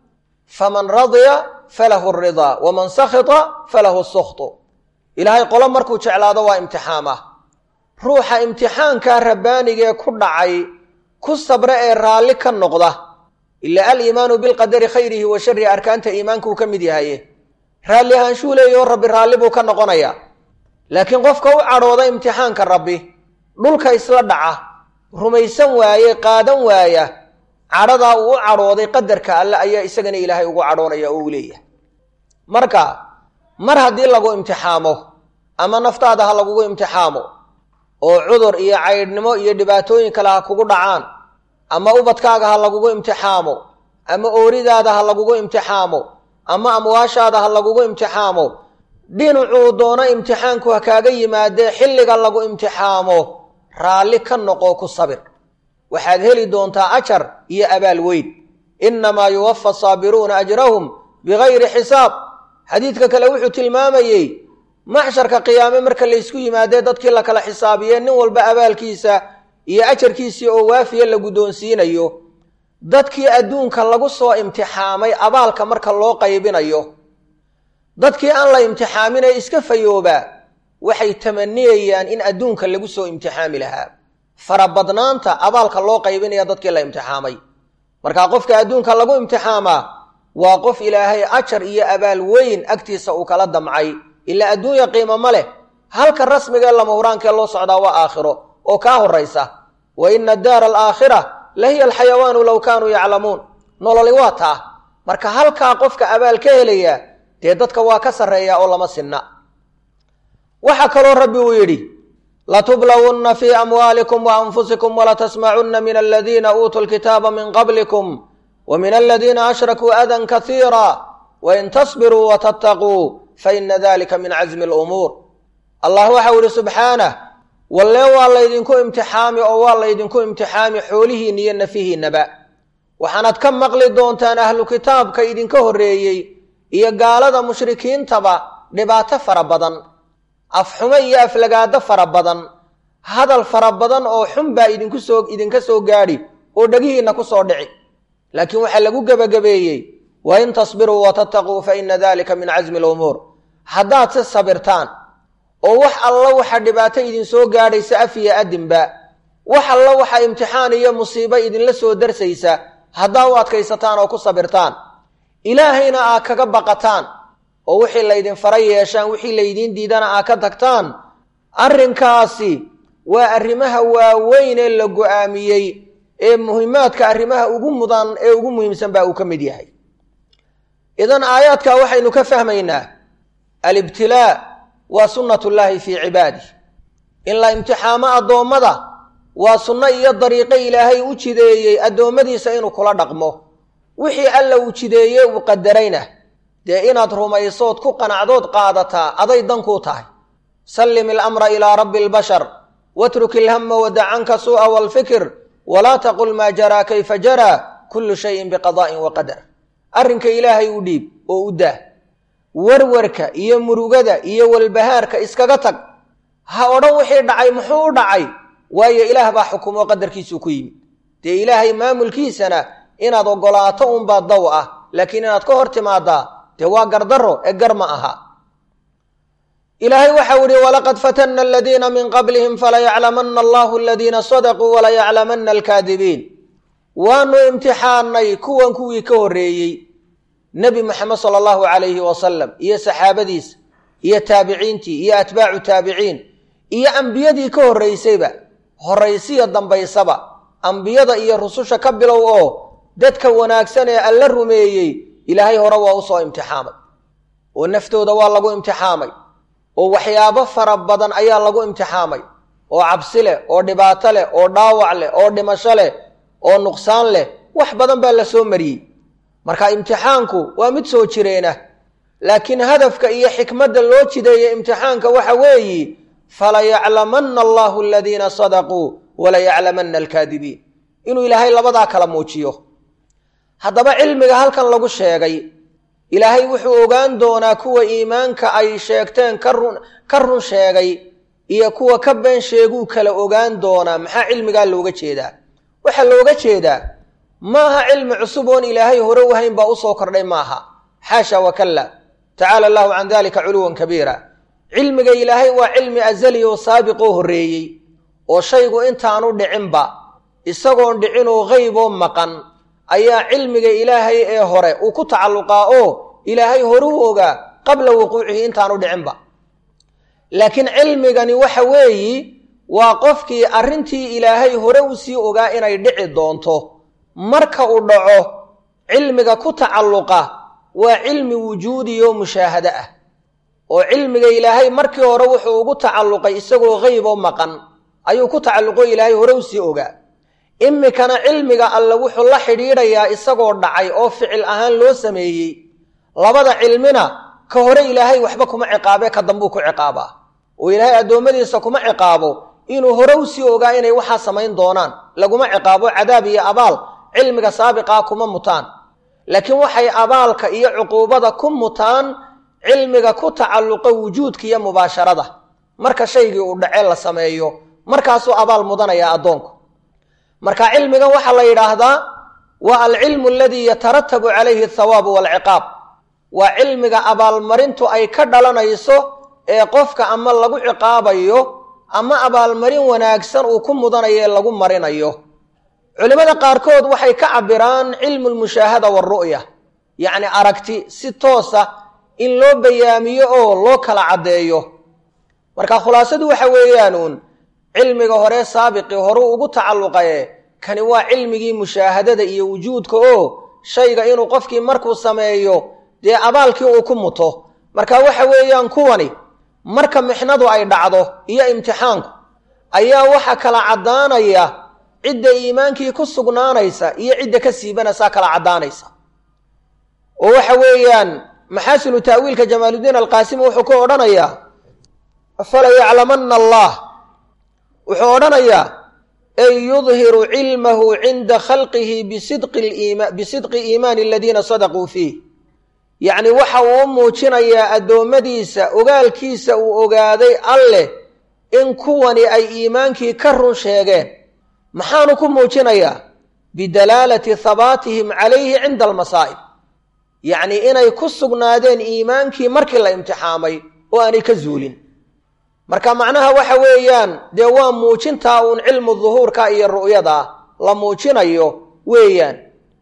faman radya falahu ridaa waman sakhita falahu sukhtu ilaahay qolo markuu jeclaado waa imtixaama ruuxa imtixaankaa rabbaanigee ku dhacay ku sabra ee raalli ka noqda ila aliimaanu bilqadari khayrihi wa sharihi arkaanta iimaanka uu ka mid yahaye raalli ahaanshuu leeyaho rabbi raalli buu ka noqonayaa laakiin qofka u cadhooda imtixaanka rabbi dhulka isla dhaca rumaysan waaye qaadan waaya cadhadaa uu u cadhooday qadarka alle ayaa isagana ilaahay ugu cadhoonaya oo uu leeyahay marka mar haddii lagu imtixaamo ama naftaada ha lagugu imtixaamo oo cudur iyo caydhnimo iyo dhibaatooyin kale ha kugu dhacaan ama ubadkaaga ha lagugu imtixaamo ama ooridaada ha lagugu imtixaamo ama amwaashaada ha lagugu imtixaamo dhinacuu doono imtixaanku ha kaaga yimaadee xilliga lagu imtixaamo raalli ka noqo ku sabir waxaad heli doontaa ajar iyo abaal weyn innamaa yuwafa saabiruuna ajrahum bigayri xisaab xadiidka kale wuxuu tilmaamayey maxsharka qiyaame marka laysku yimaadee dadkii la kala xisaabiye nin walba abaalkiisa iyo ajarkiisii oo waafiya la guddoonsiinayo dadkii adduunka lagu soo imtixaamay abaalka marka loo qaybinayo dadkii aan la imtixaamin ee iska fayoobaa waxay tamaniyayaan in adduunka lagu soo imtixaami lahaa farabadnaanta abaalka loo qaybinaya dadkii la imtixaamay markaa qofka adduunka lagu imtixaamaa waa qof ilaahay ajar iyo abaal weyn agtiisa uu kala damcay ilaa adduunya qiimo ma leh halka rasmigaee lama huraankee loo socdaa waa aakhiro oo kaa horaysa wa ina daara alaakhira la hiya alxayawaanu low kaanuu yaclamuun nololi waa taa marka halkaa qofka abaal ka helaya dee dadka waa ka sarreeya oo lama sinna waxaa kaloo rabbi uu yidhi latublawunna fii amwaalikum wa anfusikum walatasmacunna min aladiina uutuu lkitaaba min qablikum wa min aladiina ashrakuu adan kasiira wain tasbiruu watattaquu faina dalika min casmi lumuur allah waxau yihi subxaanah wallee waa laydinku imtixaami oo waa laydinku imtixaami xoolihiinna iyo nafihiinnaba waxaanaad ka maqli doontaan ahlu kitaabka idinka horreeyey iyo gaalada mushrikiintaba dhibaato fara badan afxumo iyo aflagaado fara badan hadal fara badan oo xun baa idinku soo idinka soo gaadhi oo dhegihiinna ku soo dhici laakiin waxaa lagu gebagabeeyey wa in tasbiruu watattaquu fa ina dalika min casmi lumuur haddaad si sabirtaan oo wax alla waxa dhibaato idinsoo gaadhaysa af iyo adinba wax alla waxa imtixaan iyo musiibo idinla soo darsaysa haddaa u adkaysataan oo ku sabirtaan ilaahayna aa kaga baqataan oo wixii laydin fara yeeshaan wixii laydiin diidana aa ka tagtaan arrinkaasi waa arrimaha waaweyn ee la go-aamiyey ee muhimaadka arrimaha ugu mudan ee ugu muhiimsan baa uu ka mid yahay idan aayaadka waxaynu ka fahmaynaa alibtilaa waa sunnatullaahi fii cibaadih in la imtixaamo addoommada waa sunno iyo dariiqo ilaahay u jideeyey addoommadiisa inuu kula dhaqmo wixii alla uu jideeyey uu qadarayna dee inaad rumaysood ku qanacdood qaadataa aday dankuu tahay sallim ilamra ilaa rabbi albashar watruk ilhama wadacanka suu'a waalfikir walaa taqul maa jaraa kayfa jaraa kullu shayin biqadaa'in wa qadar arrinka ilaahay u dhiib oo u daah warwarka iyo murugada iyo walbahaarka iskaga tag ha odhan wixii dhacay muxuu u dhacay waayo ilaah baa xukumo qadarkiisuu ku yimid dee ilaahay maamulkiisana inaad oggolaato unbaa daw ah laakiin inaad ka hor timaadaa dee waa gardarro ee gar ma aha ilaahay waxau ihi walaqad fatanna aladiina min qablihim falayaclamanna allahu aladiina sadaquu walayaclamanna alkaadibiin waanu imtixaanay kuwan kuwii ka horreeyey nebi moxamed sala allahu calayhi wasalam iyo saxaabadiisa iyo taabiciintii iyo atbaacu taabiciin iyo ambiyadii ka horraysayba horraysiya dambaysaba ambiyada iyo rususha ka bilow oo dadka wanaagsan ee alla rumeeyey ilaahay hore waa u soo imtixaamay oo naftooda waa lagu imtixaamay oo waxyaabo fara badan ayaa lagu imtixaamay oo cabsi leh oo dhibaato leh oo dhaawac leh oo dhimasho leh oo nuqsaan leh wax badan baa la soo mariyey marka imtixaanku waa mid soo jireena laakiin hadafka iyo xikmadda loo jideeya imtixaanka waxa weeyi falayaclamanna allahu aladiina sadaquu walayaclamanna alkaadibiin inuu ilaahay labadaa kala muujiyo haddaba cilmiga halkan lagu sheegay ilaahay wuxuu ogaan doonaa kuwa iimaanka ay sheegteen karun ka run sheegay iyo kuwa ka been sheeguu kala ogaan doonaa maxaa cilmigaa looga jeedaa waxaa looga jeedaa maaha cilmi cusub oon ilaahay hore u hayn baa usoo kordhay maaha xaasha wakalla tacaala allahu can dalika culuwan kabiira cilmiga ilaahay waa cilmi azali oo saabiq oo horreeyey oo shaygu intaanu dhicinba isagoon dhicinoo qeyb oo maqan ayaa cilmiga ilaahay ee hore uu ku tacalluqaa oo ilaahay hore u ogaa qabla wuquucihi intaanu dhicinba laakiin cilmigani waxa weeyi waa qofkii arrintii ilaahay hore u sii ogaa inay dhici doonto marka uu dhaco cilmiga ku tacalluqa waa cilmi wujuudi oo mushaahado ah oo cilmiga ilaahay markii hore wuxuu ugu tacalluqay isagoo qeyb oo maqan ayuu ku tacalluqo ilaahay hore u sii ogaa imikana cilmiga alle wuxuu la xidhiidhayaa isagoo dhacay oo ficil ahaan loo sameeyey labada cilmina ka hore ilaahay waxba kuma ciqaabe ka dambuu ku ciqaabaa oo ilaahay addoommadiisa kuma ciqaabo inuu hore u sii ogaa inay waxaa samayn doonaan laguma ciqaabo cadaab iyo abaal cilmiga saabiqaa kuma mutaan laakiin waxay abaalka iyo cuquubada ku mutaan cilmiga ku tacalluqa wujuudka iyo mubaasharada marka shaygii uu dhace la sameeyo markaasuu abaal mudanaya addoonku marka cilmigan waxaa la yidhaahdaa waa alcilmu aladii yataratabu calayhi athawaabu waalciqaab waa cilmiga abaalmarintu ay ka dhalanayso ee qofka ama lagu ciqaabayo ama abaalmarin wanaagsan uu ku mudanayo ee lagu marinayo culimmada qaarkood waxay ka cabiraan cilmu lmushaahada waaru'ya yacni aragti si toosa in loo bayaamiyo oo loo kala caddeeyo marka khulaasadu waxa weeyaanuun cilmiga hore saabiqii horuu ugu tacalluqaye kani waa cilmigii mushaahadada iyo wujuudka oo shayga inuu qofkii markuu sameeyo dee abaalkii uu ku muto marka waxa weeyaan kuwani marka mixnadu ay dhacdo iyo imtixaanku ayaa waxa kala caddaanaya cidda iimaankii ku sugnaanaysa iyo cidda ka siibanaysaa kala caddaanaysa oo waxa weeyaan maxaasinu ta'wiilka jamaaludiin alqaasimi wuxuu ku odhanayaa fala yaclamanna allah wuxuu odhanayaa ay yudhiru cilmahu cinda khalqihi bisidqi iimaani aladiina sadaquu fiih yacni waxa uu u muujinayaa addoommadiisa ogaalkiisa uu ogaaday alleh in kuwani ay iimaankii ka run sheegeen maxaanu ku muujinayaa bidalaalati habaatihim calayhi cinda almasaa'ib yacni inay ku sugnaadeen iimaankii markii la imtixaamay oo aanay ka zuulin marka macnaha waxa weeyaan dee waa muujintaa uun cilmu duhuurka iyo ru'yada la muujinayo weeyaan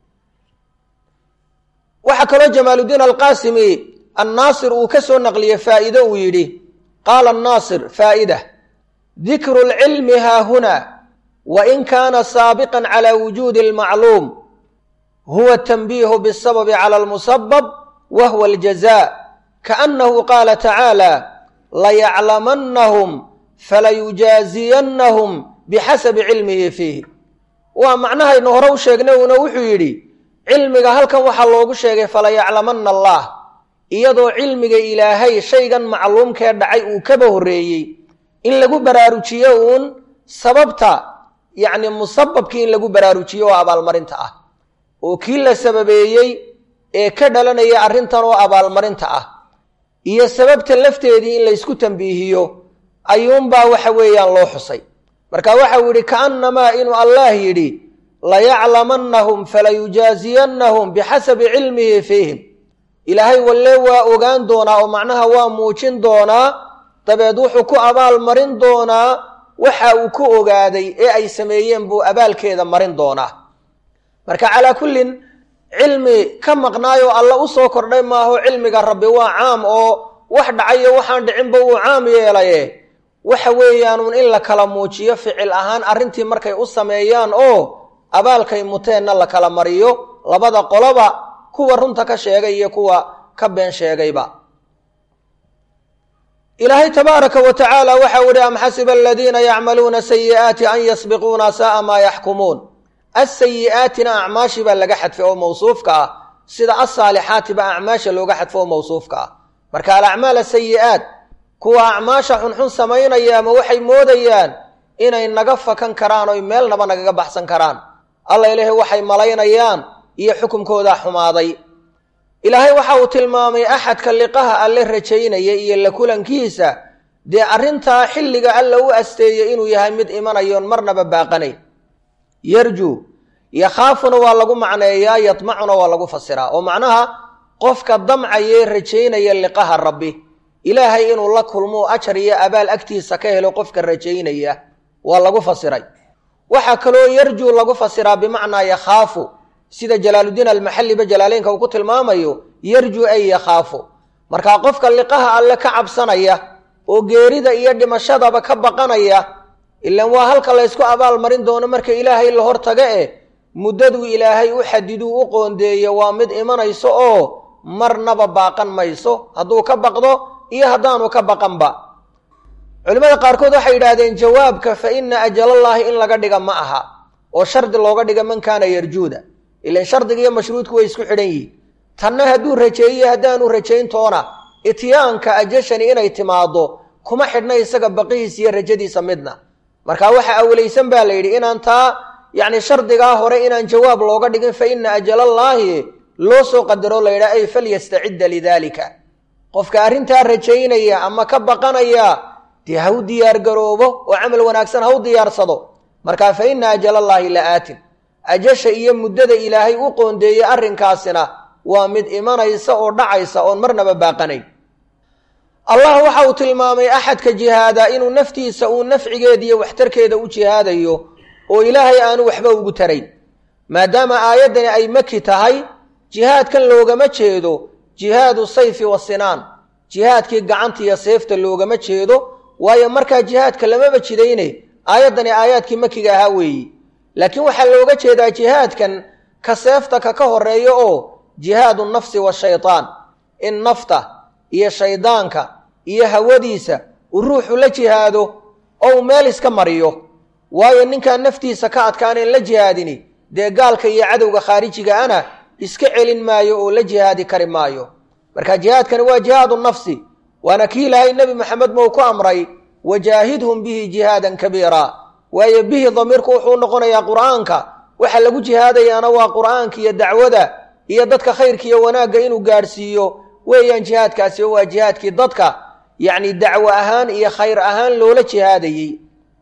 waxaa kaloo jamaaludiin alqaasimi annaasir uu ka soo naqliyey faa'iide uu yidhi qaala annaasir faa'ida dikru lcilmi haahuna wain kaana saabiqan cala wujuudi almacluum huwa tanbiihu bisababi cala almusabab wa huwa aljaza kaannahu qaala tacaala layaclamannahum falayujaaziyannahum bixasabi cilmihi fiihi waa macnahaynu hore u sheegnay uuna wuxuu yidhi cilmiga halkan waxaa loogu sheegay falayaclamanna allah iyadoo cilmiga ilaahay shaygan macluumkee dhacay uu kaba horreeyey in lagu baraarujiyo uun sababta yacni musababkii in lagu baraarujiyo oo abaalmarinta ah oo kii la sababeeyey ee ka dhalanaya arrintan oo abaalmarinta ah iyo sababta lafteedii in laysku tambiihiyo ayuunbaa waxa weeyaan loo xusay marka waxau yidhi kaannamaa inuu allah yidhi layaclamannahum falayujaaziyannahum bixasabi cilmihi fiihim ilaahay walle waa ogaan doonaa oo macnaha waa muujin doonaa dabeed wuxuu ku abaal marin doonaa waxa uu ku ogaaday ee ay sameeyeen buu abaalkeeda marin doonaa marka calaa kullin cilmi ka maqnaayoo alla u soo kordhay maaho cilmiga rabbi waa caam oo wax dhacayo waxaan dhicinba uu caam yeelaye waxa weeyaanuun in la kala muujiyo ficil ahaan arrintii markay u sameeyaan oo abaalkay muteenna la kala mariyo labada qoloba kuwa runta ka sheegay iyo kuwa ka been sheegayba ilaahay tabaaraka wa tacaala waxau ihi am xasiba aladiina yacmaluuna sayi'aati an yasbiquuna sa'a maa yaxkumuun asayi'aatina acmaashi baa laga xadfay oo mawsuufka ah sida asaalixaati baa acmaasha looga xadfo oo mawsuufka ah marka alacmaal asayi'aat kuwa acmaasha xunxun samaynaya ama waxay moodayaan inay naga fakan karaan oy meelnaba nagaga baxsan karaan alla ilaahay waxay malaynayaan iyo xukumkoodaa xumaaday ilaahay waxa uu tilmaamay axadka liqaha alle rajaynaya iyo la kulankiisa dee arrintaa xilliga alla u asteeyey inuu yahay mid imanayoon marnaba baaqanayn yarjuu yakhaafuna waa lagu macneeyaa yadmacuna waa lagu fasiraa oo macnaha qofka damcayee rajaynaya liqaha rabbi ilaahay inuu la kulmo ajar iyo abaal agtiisa ka helo qofka rajaynaya waa lagu fasiray waxaa kaloo yarjuu lagu fasiraa bimacnaa yakhaafu sida jalaaludiin almaxalliba jalaaleynka uu ku tilmaamayo yarjuu ay yakhaafu markaa qofka liqaha alle ka cabsanaya oo geerida iyo dhimashadaba ka baqanaya ilaan waa halka laysku abaal marin doono marka ilaahay la hortaga eh muddaduu ilaahay u xadiduu u qoondeeyo waa mid imanayso oo marnaba baaqan mayso hadduu ka baqdo iyo haddaanu ka baqanba culimmada qaarkood waxay yidhaahdeen jawaabka fa ina ajalallaahi in laga dhiga ma aha oo shardi looga dhiga man kaana yarjuuda ilan shardiga iyo mashruudku way isku xidhan yihiin tanna hadduu rajeeyo haddaanu rajayntoona ityaanka ajashani inay timaado kuma xidhna isaga baqihiis iyo rajadiisa midna marka waxa awlaysan baa la yidhi inaan taa yacni shardigaa hore inaan jawaab looga dhigin fa ina ajalallaahi loo soo qadaro la yidhaha ay falyastacidda lidaalika qofka arrintaa rajaynaya ama ka baqanaya dee ha u diyaargaroobo oo camal wanaagsan ha u diyaarsado markaa fa ina ajalallaahi la aatin ajasha iyo muddada ilaahay u qoondeeyey arrinkaasina waa mid imanaysa oo dhacaysa oon marnaba baaqanayn allah waxa uu tilmaamay axadka jihaada inuu naftiisa uu nafcigeeda iyo waxtarkeeda u jihaadayo oo ilaahay aanu waxba ugu tarayn maadaama aayaddani ay maki tahay jihaadkan loogama jeedo jihaadu sayfi wasinaan jihaadkii gacanta iyo seefta loogama jeedo waayo markaa jihaadka lamaba jidayne aayaddani aayaadkii makiga ahaa weeyi laakiin waxaa looga jeedaa jihaadkan ka seefta ka ka horeeyo oo jihaadu nafsi washaytaan in nafta iyo shaydaanka iyo hawadiisa uu ruuxu la jihaado oo uu meel iska mariyo waayo ninkaan naftiisa ka adkaanayn la jihaadini dee gaalka iyo cadowga khaarijiga ana iska celin maayo oo la jihaadi kari maayo marka jihaadkani waa jihaadu nafsi waana kii ilaahay nebi maxamed mou ku amray wajaahidhum bihi jihaadan kabiira waayo bihi damiirku wuxuu noqonayaa qur'aanka waxa lagu jihaadayaana waa qur'aanka iyo dacwada iyo dadka khayrka iyo wanaagga inuu gaadhsiiyo weeyaan jihaadkaasi oo waa jihaadkii dadka yacni dacwo ahaan iyo khayr ahaan loola jihaadayey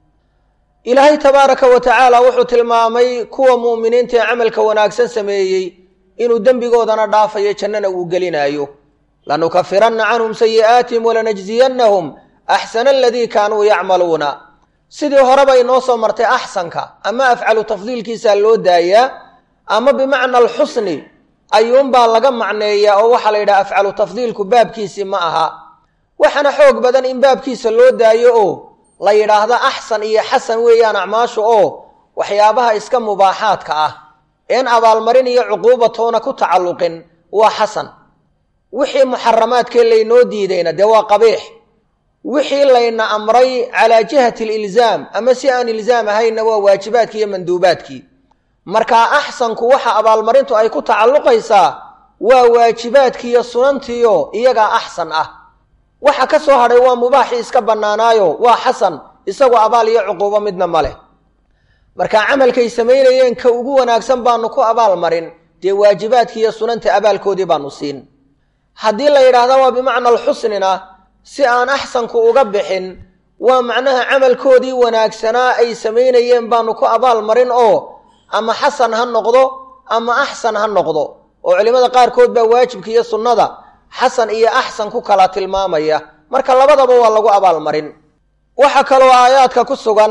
ilaahay tabaaraka wa tacaala wuxuu tilmaamay kuwa mu'miniinta ee camalka wanaagsan sameeyey inuu dembigoodana dhaafayo jannana uu gelinaayo lanukafiranna canhum sayi'aatihim walanajziyannahum axsana aladii kaanuu yacmaluuna sidii horeba inoo soo martay axsanka ama afcalu tafdiilkiisaa loo daayaa ama bimacna alxusni ayuunbaa laga macneeyaa oo waxaa la yidhaha afcalu tafdiilku baabkiisii ma aha waxaana xoog badan in baabkiisa loo daayo oo la yidhaahdo axsan iyo xasan weeyaan acmaashu oo waxyaabaha iska mubaaxaadka ah een abaalmarin iyo cuquubatoona ku tacalluqin waa xasan wixii muxaramaadkee laynoo diidayna dee waa qabiix wixii layna amray calaa jihati alilzaam ama si aan ilzaam ahaynna waa waajibaadkii iyo manduubaadkii markaa axsanku waxa abaalmarintu ay ku tacalluqaysaa waa waajibaadkiiyo sunantiiyo iyagaa axsan ah waxa ka soo hadhay waa mubaaxii iska bannaanaayo waa xasan isagoo abaal iyo cuquubo midna ma leh marka camalkay samaynayeen ka ugu wanaagsan baanu ku abaal marin dee waajibaadkii iyo sunanta abaalkoodii baanu siin haddii la yidhaahda waa bimacna alxusnina si aan axsanku uga bixin waa macnaha camalkoodii wanaagsanaa ay samaynayeen baanu ku abaal marin oo ama xasan ha noqdo ama axsan ha noqdo oo culimmada qaarkood baa waajibka iyo sunnada xasan iyo axsan ku kala tilmaamaya marka labadaba waa lagu abaalmarin waxaa kaloo aayaadka ku sugan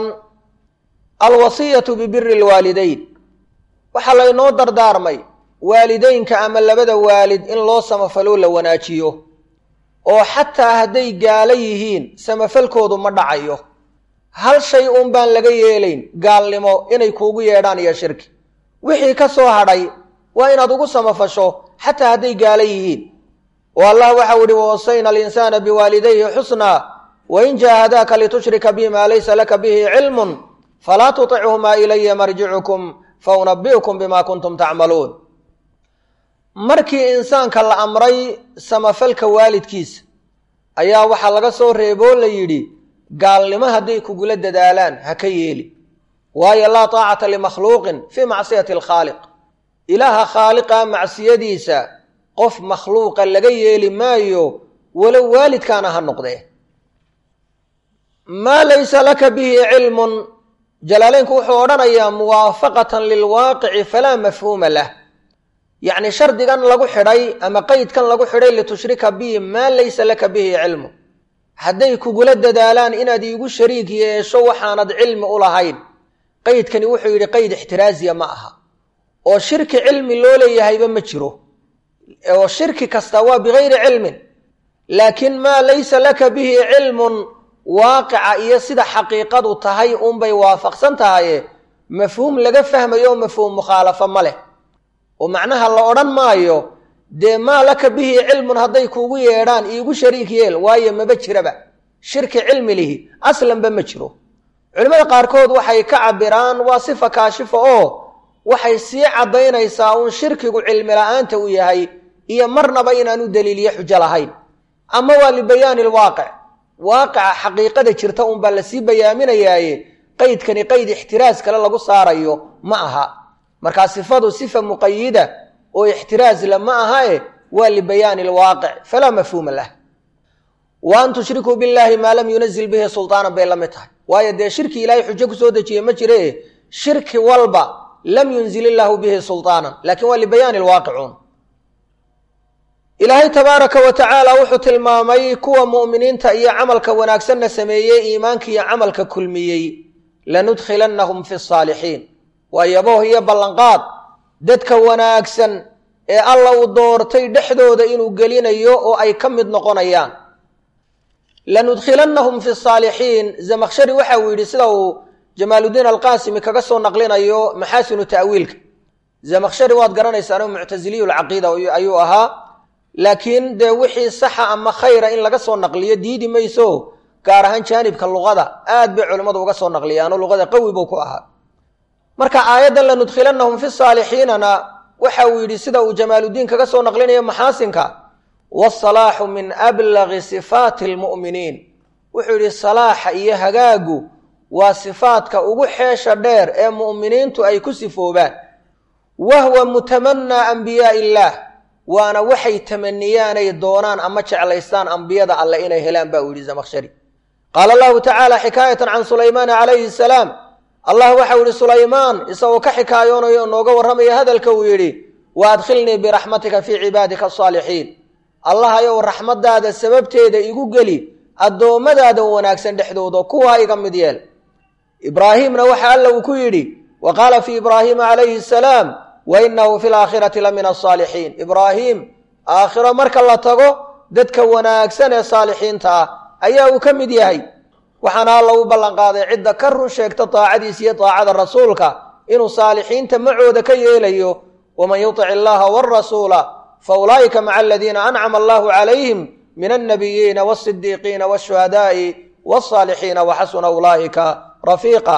alwasiyatu bibiri lwaalidayn waxaa laynoo dardaarmay waalideynka ama labada waalid in loo samafaloo la wanaajiyo oo xataa hadday gaalo yihiin samafalkoodu ma dhacayo hal shay uun baan laga yeelayn gaalnimo inay kuugu yeedhaan iyo shirki wixii ka soo hadhay waa inaad ugu samafasho xataa hadday gaalo yihiin oo allah waxau ihi wawasayna alinsaana biwaalidayhi xusnaa wain jaahadaaka litushrika bi maa laysa laka bihi cilmun falaa tutichumaa ilaya marjicukum faunabi'ukum bima kuntum tacmaluun markii insaanka la amray samafalka waalidkiisa ayaa waxaa laga soo reeboo la yidhi gaalnimo hadday kugula dadaalaan ha ka yeeli waayo laa taacata limakhluuqin fii macsiyati alkhaaliq ilaaha khaaliqa macsiyadiisa qof makhluuqa laga yeeli maayo walow waalidkaana ha noqdee maa laysa laka bihi cilmun jalaaleynku wuxuu odhanayaa muwaafaqatan lilwaaqici falaa mafhuuma lah yacni shardigan lagu xidhay ama qeydkan lagu xidhay litushrika bihi maa laysa laka bihi cilmu hadday kugula dadaalaan inaad iigu shariik yeesho waxaanad cilmi u lahayn qeydkani wuxuu yidhi qeyd ixtiraaziya ma aha oo shirki cilmi loo leeyahayba ma jiro oo shirki kasta waa bigayri cilmin laakiin maa laysa laka bihi cilmun waaqica iyo sida xaqiiqadu tahay unbay waafaqsan tahaye mafhuum laga fahmayo oo mafhuum mukhaalafo ma leh oo macnaha la odhan maayo dee maa laka bihi cilmun hadday kuugu yeedhaan iigu shariik yeel waayo maba jiraba shirki cilmi lihi aslanba ma jiro culimmada qaarkood waxay ka cabiraan waa sifa kaashifa oo waxay sii caddaynaysaa uun shirkigu cilmi la-aanta u yahay iyo marnaba inaanu daliiliyo xujo lahayn ama waa libayaani lwaaqic waaqica xaqiiqada jirta unbaa lasii bayaaminayaaye qeydkani qeyd ixtiraas kale lagu saarayo ma aha markaa sifadu sifa muqayida oo ixtiraas la ma ahae waa libayaani lwaaqic falaa mafhuuma lah wa an tushrikuu billahi maa lam yunazil bihi sulطaanan bay la mid tahay waayo dee shirki ilaahay xujo kusoo dejiye ma jire shirki walba lam yunzil illaahu bihi sulطaanan lakin waa libayaani lwaaqicuun ilaahay tabaaraka wa tacaala wuxuu tilmaamay kuwa mu'miniinta iyo camalka wanaagsanna sameeyey iimaanka iyo camalka kulmiyey lanudkhilannahum fi saalixiin waa yabooh iyo ballanqaad dadka wanaagsan ee alla uu doortay dhexdooda inuu gelinayo oo ay ka mid noqonayaan lanudkhilannahum fi saalixiin zamakhshari waxa uu yidhi sida uu jamaaludiin alqaasimi kaga soo naqlinayo maxaasinu ta'wiilka zamakhshari waad garanaysaano muctasiliyu lcaqiida ayuu ahaa laakiin dee wixii saxa ama khayra in laga soo naqliyo diidi mayso gaar ahaan jaanibka luqada aad bay culimmadu uga soo naqliyaano luqada qawi buu ku ahaa marka aayaddan lanudkhilannahum fi saalixiinana waxa uu yidhi sida uu jamaaludiin kaga soo naqlinayo maxaasinka waasalaaxu min ablagi sifaati almu'miniin wuxuu yidhi salaaxa iyo hagaagu waa sifaadka ugu xeesha dheer ee mu'miniintu ay ku sifoobaan wahwa mutamanaa ambiyaai illaah waana waxay tamaniyaanay doonaan ama jeclaystaan ambiyada alle inay helaan ba uu yidhi zamakhshari qaala allahu tacaala xikaayatan can sulaymaana calayhi salaam allah waxau yidhi sulaymaan isagoo ka xikaayoonayo o nooga warramaya hadalka uu yidhi wa adkhilnii biraxmatika fii cibaadika asaalixiin allahayow raxmaddaada sababteeda igu geli addoommadaada wanaagsan dhexdooda kuwaa iga mid yeel ibraahiimna waxa alla uu ku yidhi wa qaala fii ibraahiima calayhi asalaam wa inahu fi laakhirati la min asaalixiin ibraahiim aakhiro marka la tago dadka wanaagsan ee saalixiinta ah ayaa uu ka mid yahay waxaana alla u ballanqaaday cidda ka run sheegta daacadiisa iyo daacada rasuulka inuu saalixiinta macooda ka yeelayo waman yutic illaha warasuula fa ulaa'ika maca aladiina ancama allahu calayhim min alnabiyiina wasidiiqiina washuhadaai wsaalixiina waxasuna ulaa'ika rafiiqa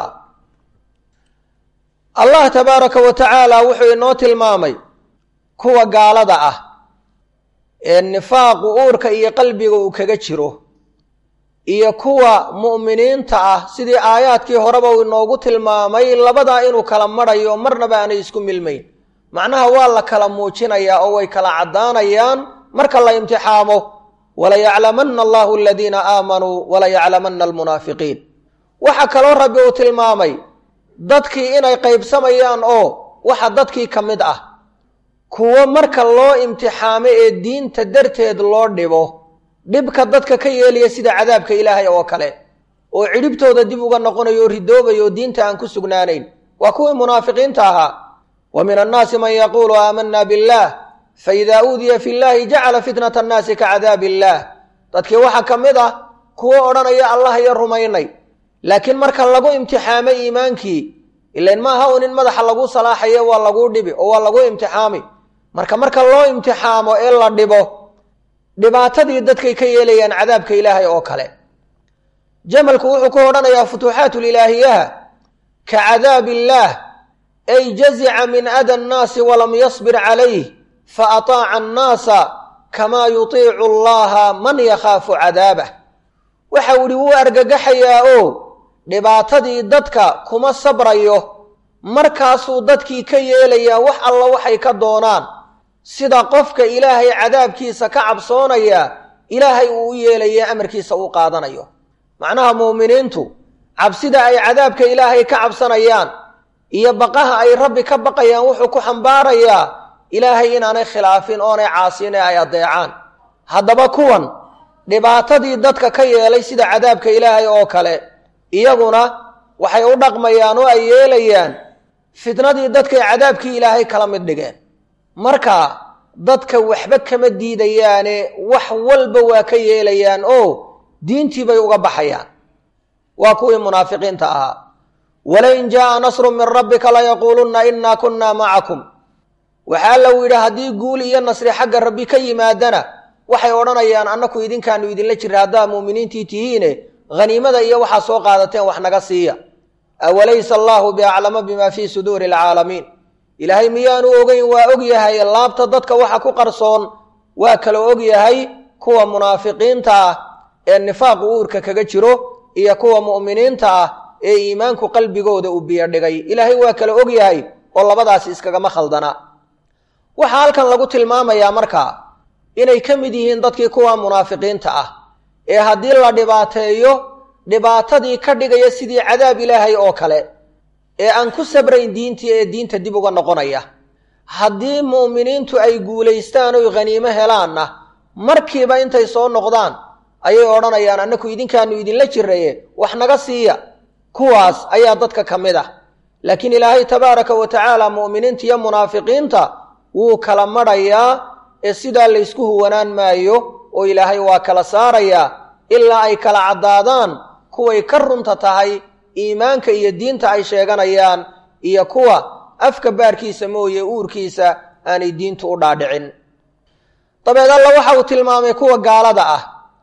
allah tabaaraka wa tacaala wuxuu inoo tilmaamay kuwa gaalada ah ee nifaaqu uurka iyo qalbiga uu kaga jiro iyo kuwa mu'miniinta ah sidii aayaadkii horeba uu inoogu tilmaamay labadaa inuu kala madhayo marnaba aanay isku milmayn macnaha waa la kala muujinayaa oo way kala caddaanayaan marka la imtixaamo walayaclamanna allahu aladiina aamanuu walayaclamanna almunaafiqiin waxaa kaloo rabbi uu tilmaamay dadkii inay qaybsamayaan oo waxa dadkii ka mid ah kuwo marka loo imtixaamo ee diinta darteed loo dhibo dhibka dadka ka yeelaya sida cadaabka ilaahay oo kale oo cidhibtooda dib uga noqonayo o ridoobaya oo diinta aan ku sugnaanayn waa kuwii munaafiqiinta ahaa wa min annaasi man yaquulu aamanna billaah faida uudiya fi llahi jacala fitnata annaasi ka cadaabi illaah dadkii waxaa ka mid ah kuwo odhanaya allah iyo rumaynay laakiin marka lagu imtixaamo iimaankii ilain maaha un in madaxa lagu salaaxayo waa laguu dhibi oo waa lagu imtixaami marka marka loo imtixaamo ee la dhibo dhibaatadii dadkay ka yeelayaan cadaabka ilaahay oo kale jamalku wuxuu ku odhanayaa futuuxaatulilaahiyaha ka cadaab illaah ay jazica min ada annaasi walam yasbir calayh fa ataaca annaasa kamaa yutiicu allaha man yakhaafu cadaabah waxau idhi wuu argagaxayaa oo dhibaatadii dadka kuma sabrayo markaasuu dadkii ka yeelayaa wax alla waxay ka doonaan sida qofka ilaahay cadaabkiisa ka cabsoonaya ilaahay uu u yeelaya amarkiisa uu qaadanayo macnaha muuminiintu cabsida ay cadaabka ilaahay ka cabsanayaan iyo baqaha ay rabbi ka baqayaan wuxuu ku xambaarayaa ilaahay inaanay khilaafin oonay caasiin ee ay addeecaan haddaba kuwan dhibaatadii dadka ka yeelay sida cadaabka ilaahay oo kale iyaguna waxay u dhaqmayaan oo ay yeelayaan fitnadii dadkay cadaabkii ilaahay kala mid dhigeen marka dadka waxba kama diidayaane wax walba waa ka yeelayaan oo diintii bay uga baxayaan waa kuwii munaafiqiinta ahaa walain jaaa nasru min rabbika layaquulunna innaa kunnaa macakum waxaa lau yidhi haddii guul iyo nasri xagga rabbi ka yimaadana waxay odhanayaan annaku idinkaanu idinla jirra haddaa muuminiintii tihiine haniimada iyo waxaa soo qaadateen wax naga siiya awalaysa allaahu biaclama bima fii suduuri alcaalamiin ilaahay miyaanu ogeyn waa og yahay laabta dadka waxa ku qarsoon waa kala og yahay kuwa munaafiqiinta ah ee nifaaqu uurka kaga jiro iyo kuwa mu'miniinta ah ee iimaanku qalbigooda uu biyo dhigay ilaahay waa kala og yahay oo labadaasi iskagama khaldana waxaa halkan lagu tilmaamayaa markaa inay ka mid yihiin dadkii kuwa munaafiqiinta ah ee haddii la dhibaateeyo dhibaatadii ka dhigaya sidii cadaab ilaahay oo kale ee aan ku sabrayn diintii ee diinta dib uga noqonaya haddii mu'miniintu ay guulaystaan oy khaniimo helaanna markiiba intay soo noqdaan ayay odhanayaan annaku idinkaanu idinla jiraye wax naga siiya kuwaas ayaa dadka ka mid ah laakiin ilaahay tabaaraka wa tacaala mu'miniinta iyo munaafiqiinta wuu kala madhayaa ee sidaa laysku huwanaan maayo oo ilaahay waa kala saarayaa ilaa ay kala caddaadaan kuway ka runta tahay iimaanka iyo diinta ay sheeganayaan iyo kuwa afka baarkiisa mooye uurkiisa aanay diintu u dhaadhicin dabeed alla waxa uu tilmaamay kuwa gaalada ah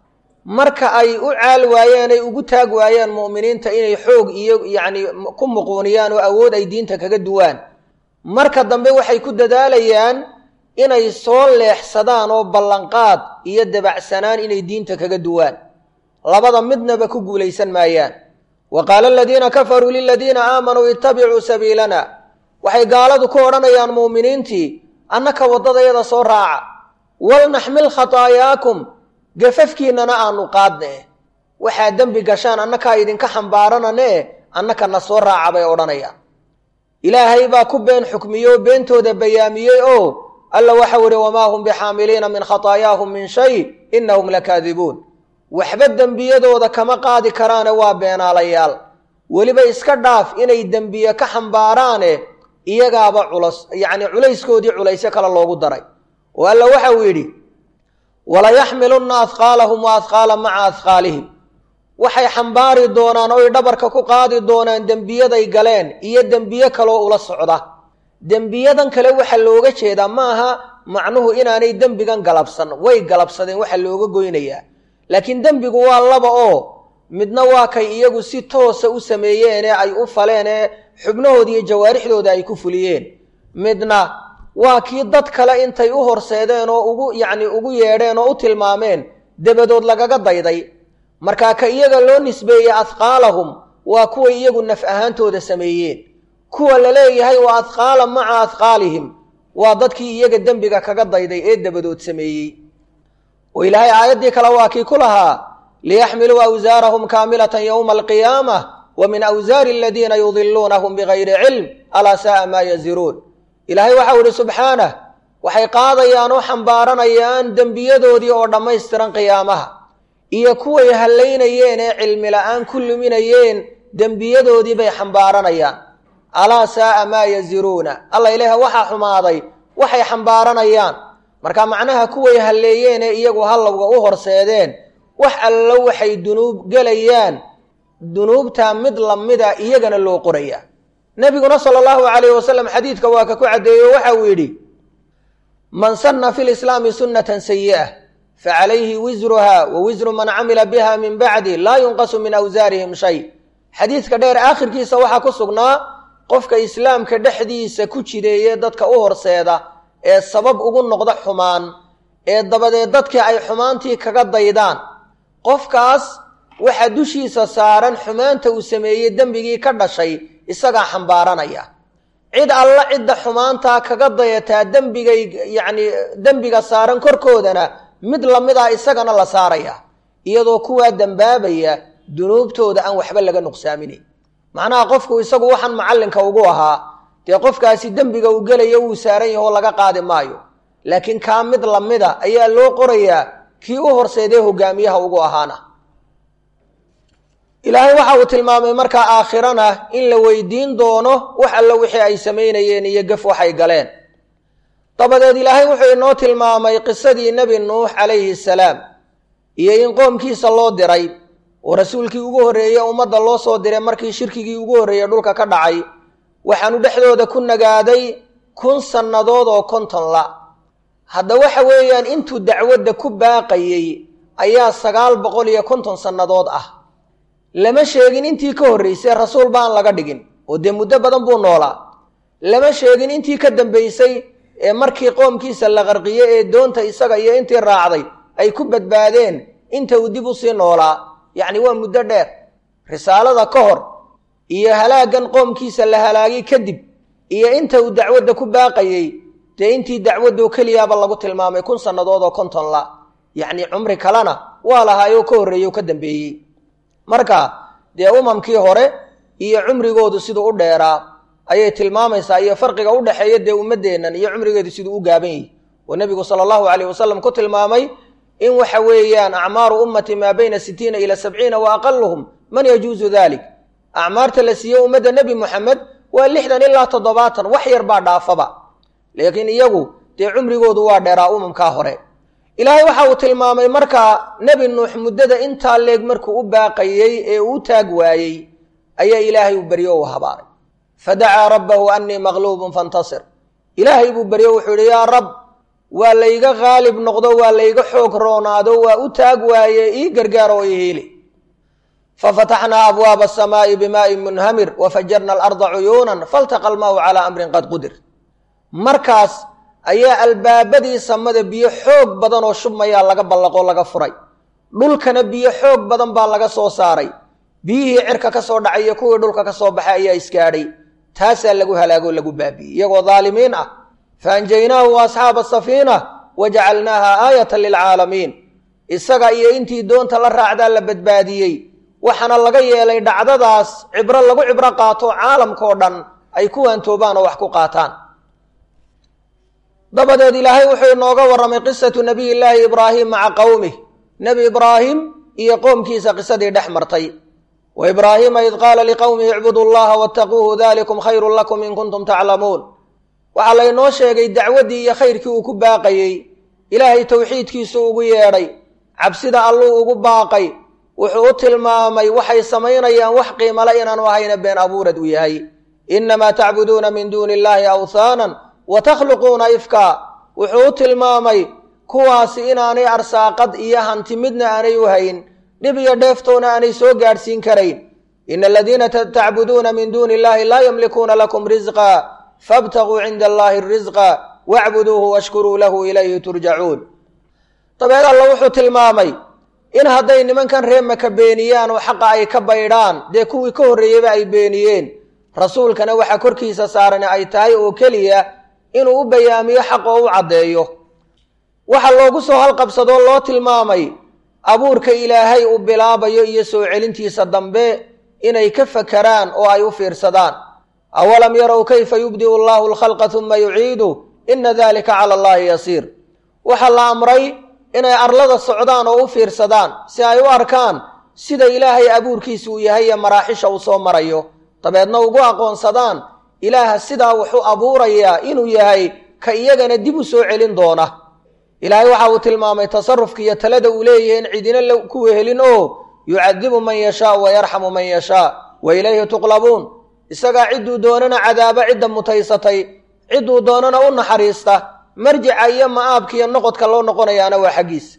marka ay u caal waayeen ay ugu taag waayeen mu'miniinta inay xoog iyo yacni ku muquuniyaan oo awood ay diinta kaga duwaan marka dambe waxay ku dadaalayaan inay soo leexsadaan oo ballanqaad iyo dabacsanaan inay diinta kaga duwaan labada midnaba ku guulaysan maayaan wa qaala aladiina kafaruu liladiina aamanuu ittabicuu sabiilana waxay gaaladu ku odhanayaan mu'miniintii annaka waddadayada soo raaca walnaxmil khataayaakum gafafkiinnana aanu qaadne waxaa dembi gashaan annakaa idinka xambaaranane annaka na soo raaca bay odhanayaan ilaahay baa ku been xukmiye oo beentooda bayaamiyey oo alla waxau ihi wamaa hum bixaamiliina min khataayaahum min shay innahum lakaadibuun waxba dembiyadooda kama qaadi karaane waa beenaalayaal weliba iska dhaaf inay dembiye ka xambaaraane iyagaaba culas yacni culayskoodii culaysyo kale loogu daray oo alla waxau yidhi walayaxmilunna ahqaalahum wa ahqaala maca ahqaalihim waxay xambaari doonaan oy dhabarka ku qaadi doonaan dembiyaday galeen iyo dembiye kaloo ula socda dembiyadan kale waxa looga jeedaa maaha macnuhu inaanay dembigan galabsan way galabsadeen waxa looga goynayaa laakiin dembigu waa laba oo midna waa kay iyagu si toosa u sameeyeen ee ay u faleen ee xubnahooda iyo jawaarixdooda ay ku fuliyeen midna waa kii dad kale intay u horseedeen oo ugu yacni ugu yeedheen oo u tilmaameen dabadood lagaga dayday markaa ka iyaga loo nisbeeyey ahqaalahum waa kuway iyagu naf ahaantooda sameeyeen kuwa la leeyahay waa ahqaala maca ahqaalihim waa dadkii iyaga dembiga kaga dayday ee dabadood sameeyey oo ilaahay aayaddii kale waa kii ku lahaa liyaxmiluu awsaarahum kaamilatan yowma alqiyaamah wa min awsaari aladiina yudiluunahum bigayri cilm alaa saaa maa yaziruun ilaahay waxau idhi subxaanah waxay qaadayaan oo xambaaranayaan dembiyadoodii oo dhammaystiran qiyaamaha iyo kuway hallaynayeen ee cilmi la'aan ku luminayeen dembiyadoodii bay xambaaranayaan alaa saaa maa yaziruuna alla ilaah waxaa xumaaday waxay xambaaranayaan marka macnaha kuway halleeyeen ee iyagu hallowga u horseedeen wax allo waxay dunuub gelayaan dunuubtaa mid lamida iyagana loo qoraya nebiguna sala allahu calayhi wasalam xadiidka waa ka ku caddeeyo waxa uu yidhi man sanna fi lislaami sunnatan sayi'ah facalayhi wisruha wa wisru man camila biha min bacdi laa yunqasu min awsaarihim shay xadiidka dheer aakhirkiisa waxaa ku sugnaa qofka islaamka dhexdiisa ku jideeye dadka u horseeda ee sabab ugu noqda xumaan ee dabadeed dadkii ay xumaantii kaga daydaan qofkaas waxaa dushiisa saaran xumaanta uu sameeyey dembigii ka dhashay isagaa xambaaranaya cid alla cidda xumaantaa kaga dayataa dembigay yacni dembiga saaran korkoodana mid lamid ah isagana la saaraya iyadoo kuwaa dembaabaya dunuubtooda aan waxba laga nuqsaaminayn macnaha qofku isagu waxaan macallinka ugu ahaa dee qofkaasi dembiga uu gelayo wuu saaran yaho laga qaadi maayo laakiin kaa mid lamida ayaa loo qorayaa kii u horseedee hogaamiyaha ugu ahaana ilaahay waxa uu tilmaamay markaa aakhirana in la weydiin doono wax alla wixii ay samaynayeen iyo gaf waxay galeen dabadeed ilaahay wuxuu inoo tilmaamay qisadii nebi nuux calayhi salaam iyo in qoomkiisa loo diray oo rasuulkii ugu horreeye ummadda loo soo diray markii shirkigii ugu horreeyey dhulka ka dhacay waxaanu dhexdooda ku nagaaday kun sannadood oo konton la hadda waxa weeyaan intuu dacwadda ku baaqayey ayaa sagaal boqol iyo konton sannadood ah lama sheegin intii ka horraysay rasuul baan laga dhigin oo dee muddo badan buu noolaa lama sheegin intii ka dambaysay ee markii qoomkiisa la qarqiye ee doonta isaga iyo intii raacday ay ku badbaadeen inta uu dib u sii noolaa yacni waa muddo dheer risaalada ka hor iyo halaaggan qoomkiisa la halaagay kadib iyo inta uu dacwadda ku baaqayey dee intii dacwaddo keliyaaba lagu tilmaamay kun sannadood oo konton la yacni cumri kalena waa lahaayoo ka horreeyey oo ka dambeeyey marka dee umamkii hore iyo cumrigoodu siduu u dheeraa ayay tilmaamaysaa iyo farqiga u dhexeeya dee ummaddeennan iyo cumrigeedu siduu u gaaban yahi oo nebigu sala allahu calayh wasalam ku tilmaamay in waxa weeyaan acmaaru ummati maa bayna sitiina ila sabciina wa aqaluhum man yajuusu dalik acmaarta la siiye ummadda nebi moxamed waa lixdan ilaa toddobaatan wax yar baa dhaafaba laakiin iyagu dee cumrigoodu waa dheeraa umamkaa hore ilaahay waxa uu tilmaamay markaa nebi nuux muddada intaa leeg markuu u baaqayey ee uu taag waayey ayaa ilaahay uu beryo u habaaray fadacaa rabbahu annii maqluubun fantasir ilaahay buu beryo wuxuu yidhi yaa rab waa layga qaalib noqdo waa layga xoog roonaado waa u taag waaye ii gargaar oo ii hiili fafataxnaa abwaaba asamaa'i bimaa'in munhamir wafajarna alarda cuyuunan faltaqa almaa'u calaa amrin qad qudir markaas ayaa albaabadii samada biyo xoog badan oo shubmayaa laga ballaqoo laga furay dhulkana biyo xoog badan baa laga soo saaray biyihii cirka ka soo dhacay iyo kuwii dhulka ka soo baxay ayaa isgaadhay taasaa lagu halaagoo lagu baabi'iyey iyagoo daalimiin ah faanjaynaahu wa asxaaba asafiina wa jacalnaaha aayatan lilcaalamiin isaga iyo intii doonta la raacdaa la badbaadiyey waxaana laga yeelay dhacdadaas cibro lagu cibro qaato caalamkao dhan ay ku waantoobaan oo wax ku qaataan dabadeed ilaahay wuxuu inooga warramay qisatu nabiy llaahi ibraahim maca qowmih nebi ibraahim iyo qoomkiisa qisadii dhex martay wa ibraahiima id qaala liqowmihi icbudu llaha wattaquuhu dalikum khayrun lakum in kuntum taclamuun waxaa laynoo sheegay dacwaddii iyo khayrkii uu ku baaqayey ilaahay towxiidkiisu ugu yeedhay cabsida alluu ugu baaqay wuxuu u tilmaamay waxay samaynayaan wax qiimale inaanu ahayna been abuurad u yahay innamaa tacbuduuna min duuni illaahi awthaanan wa takhluquuna ifkaa wuxuu u tilmaamay kuwaasi inaanay arsaaqad iyo hanti midna aanay u hayn dhib iyo dheeftoona aanay soo gaadhsiin karayn ina aladiina tacbuduuna min duuni illahi laa yamlikuuna lakum risqa faabtaguu cinda allahi risqa wacbuduuhu washkuruu lahu ilayhi turjacuun dabeed alla wuxuu tilmaamay in hadday nimankan ree maka beeniyaan oo xaqa ay ka baydhaan dee kuwii ka horreeyeyba ay beeniyeen rasuulkana waxa korkiisa saaran ay tahay oo keliya inuu u bayaamiyo xaq oo u caddeeyo waxa loogu soo halqabsadoo loo tilmaamay abuurka ilaahay uu bilaabayo iyo soo celintiisa dambe inay ka fakaraan oo ay u fiirsadaan awalam yarow kayfa yubdi'u allahu alkhalqa uma yuciidu ina dalika cala allahi yasiir waxaa la amray inay arlada socdaan oo u fiirsadaan si ay u arkaan sida ilaahay abuurkiisa uu yahay iyo maraaxisha uu soo marayo dabeedna ugu aqoonsadaan ilaaha sidaa wuxuu abuurayaa inuu yahay ka iyagana dib u soo celin doona ilaahay waxa uu tilmaamay tasarufka iyo talada uu leeyahay in cidina ku wehelin oo yucadibu man yashaa wa yarxamu man yashaa wa ilayhi tuqlabuun isagaa cidduu doonana cadaaba cidda mutaysatay cidduu doonana u naxariista marjica iyo ma'aabka iyo noqodka loo noqonayaana waa xaggiisa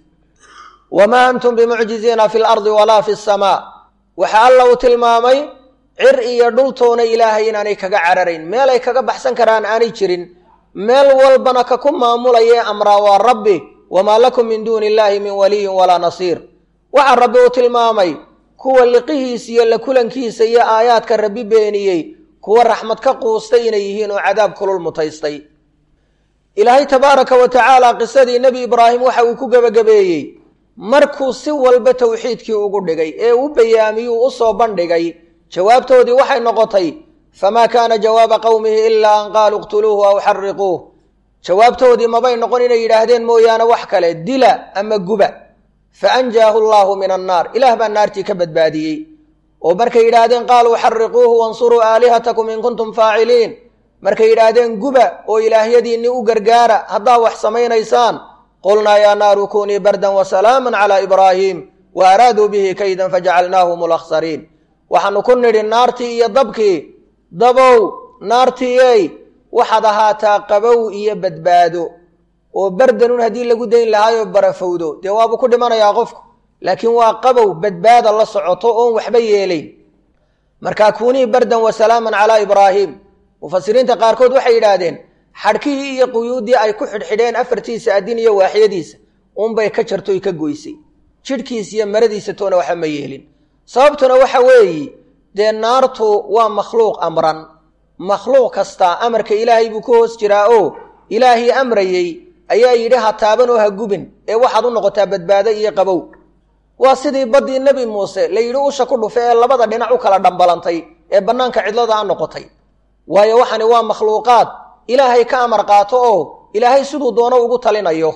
wamaa antum bimucjiziina fi lardi walaa fi samaa waxa alla uu tilmaamay cir iyo dhultoona ilaahay inaanay kaga cararayn meel ay kaga baxsan karaan aanay jirin meel walbana ka ku maamulaye amraa waa rabbi wamaa lakum min duuni illaahi min waliyin walaa nasiir waxaa rabbi uu tilmaamay kuwa liqihiisa iyo la kulankiisa iyo aayaadka rabbi beeniyey kuwa raxmad ka quustay inay yihiin oo cadaab kulul mutaystay ilaahay tabaaraka wa tacaala qisadii nebi ibraahim waxa uu ku gebagabeeyey markuu si walba tawxiidkii ugu dhigay ee u bayaamiyuu u soo bandhigay jawaabtoodii waxay noqotay famaa kaana jawaaba qowmihi ilaa an qaaluu iqtuluuhu aw xariquuh jawaabtoodii mabay noqon inay yidhaahdeen mooyaane wax kale dila ama guba fa anjaahu allaahu min annaar ilaah baa naartii ka badbaadiyey oo markay yidhaahdeen qaaluu xariquuhu wansuruu aalihatakum in kuntum faaciliin markay yidhaahdeen guba oo ilaahyadiinni u gargaara haddaa wax samaynaysaan qulnaa yaa naaru kunii bardan wasalaaman calaa ibraahiim wa araaduu bihi kaydan fajacalnaahum alakhsariin waxaanu ku nidhi naartii iyo dabkii dabow naartiiyey waxaad ahaataa qabow iyo badbaado oo bardanun haddii lagu dayn lahaayoo barafowdo dee waabuu ku dhimanayaa qofku laakiin waa qabow badbaada la socoto oon waxba yeelayn markaa kunii bardan wasalaaman calaa ibraahiim mufasiriinta qaarkood waxay yidhaahdeen xadhkihii iyo quyuuddii ay ku xidhxidheen afartiisa addin iyo waaxyadiisa unbay ka jartoy ka goysay jidhkiisa iyo maradiisa toona waxa ma yeelin sababtuna waxa weeye dee naartu waa makhluuq amran makhluuq kastaa amarka ilaahay buu ku hoos jiraa oo ilaahii amrayey ayaa yidhi ha taaban oo ha gubin ee waxaad u noqotaa badbaado iyo qabow waa sidii baddii nebi muuse la yidhi usha ku dhufe ee labada dhinac u kala dhambalantay ee bannaanka cidlada a noqotay waayo waxani waa makhluuqaad ilaahay ka amar qaato oo ilaahay siduu doono ugu talinayo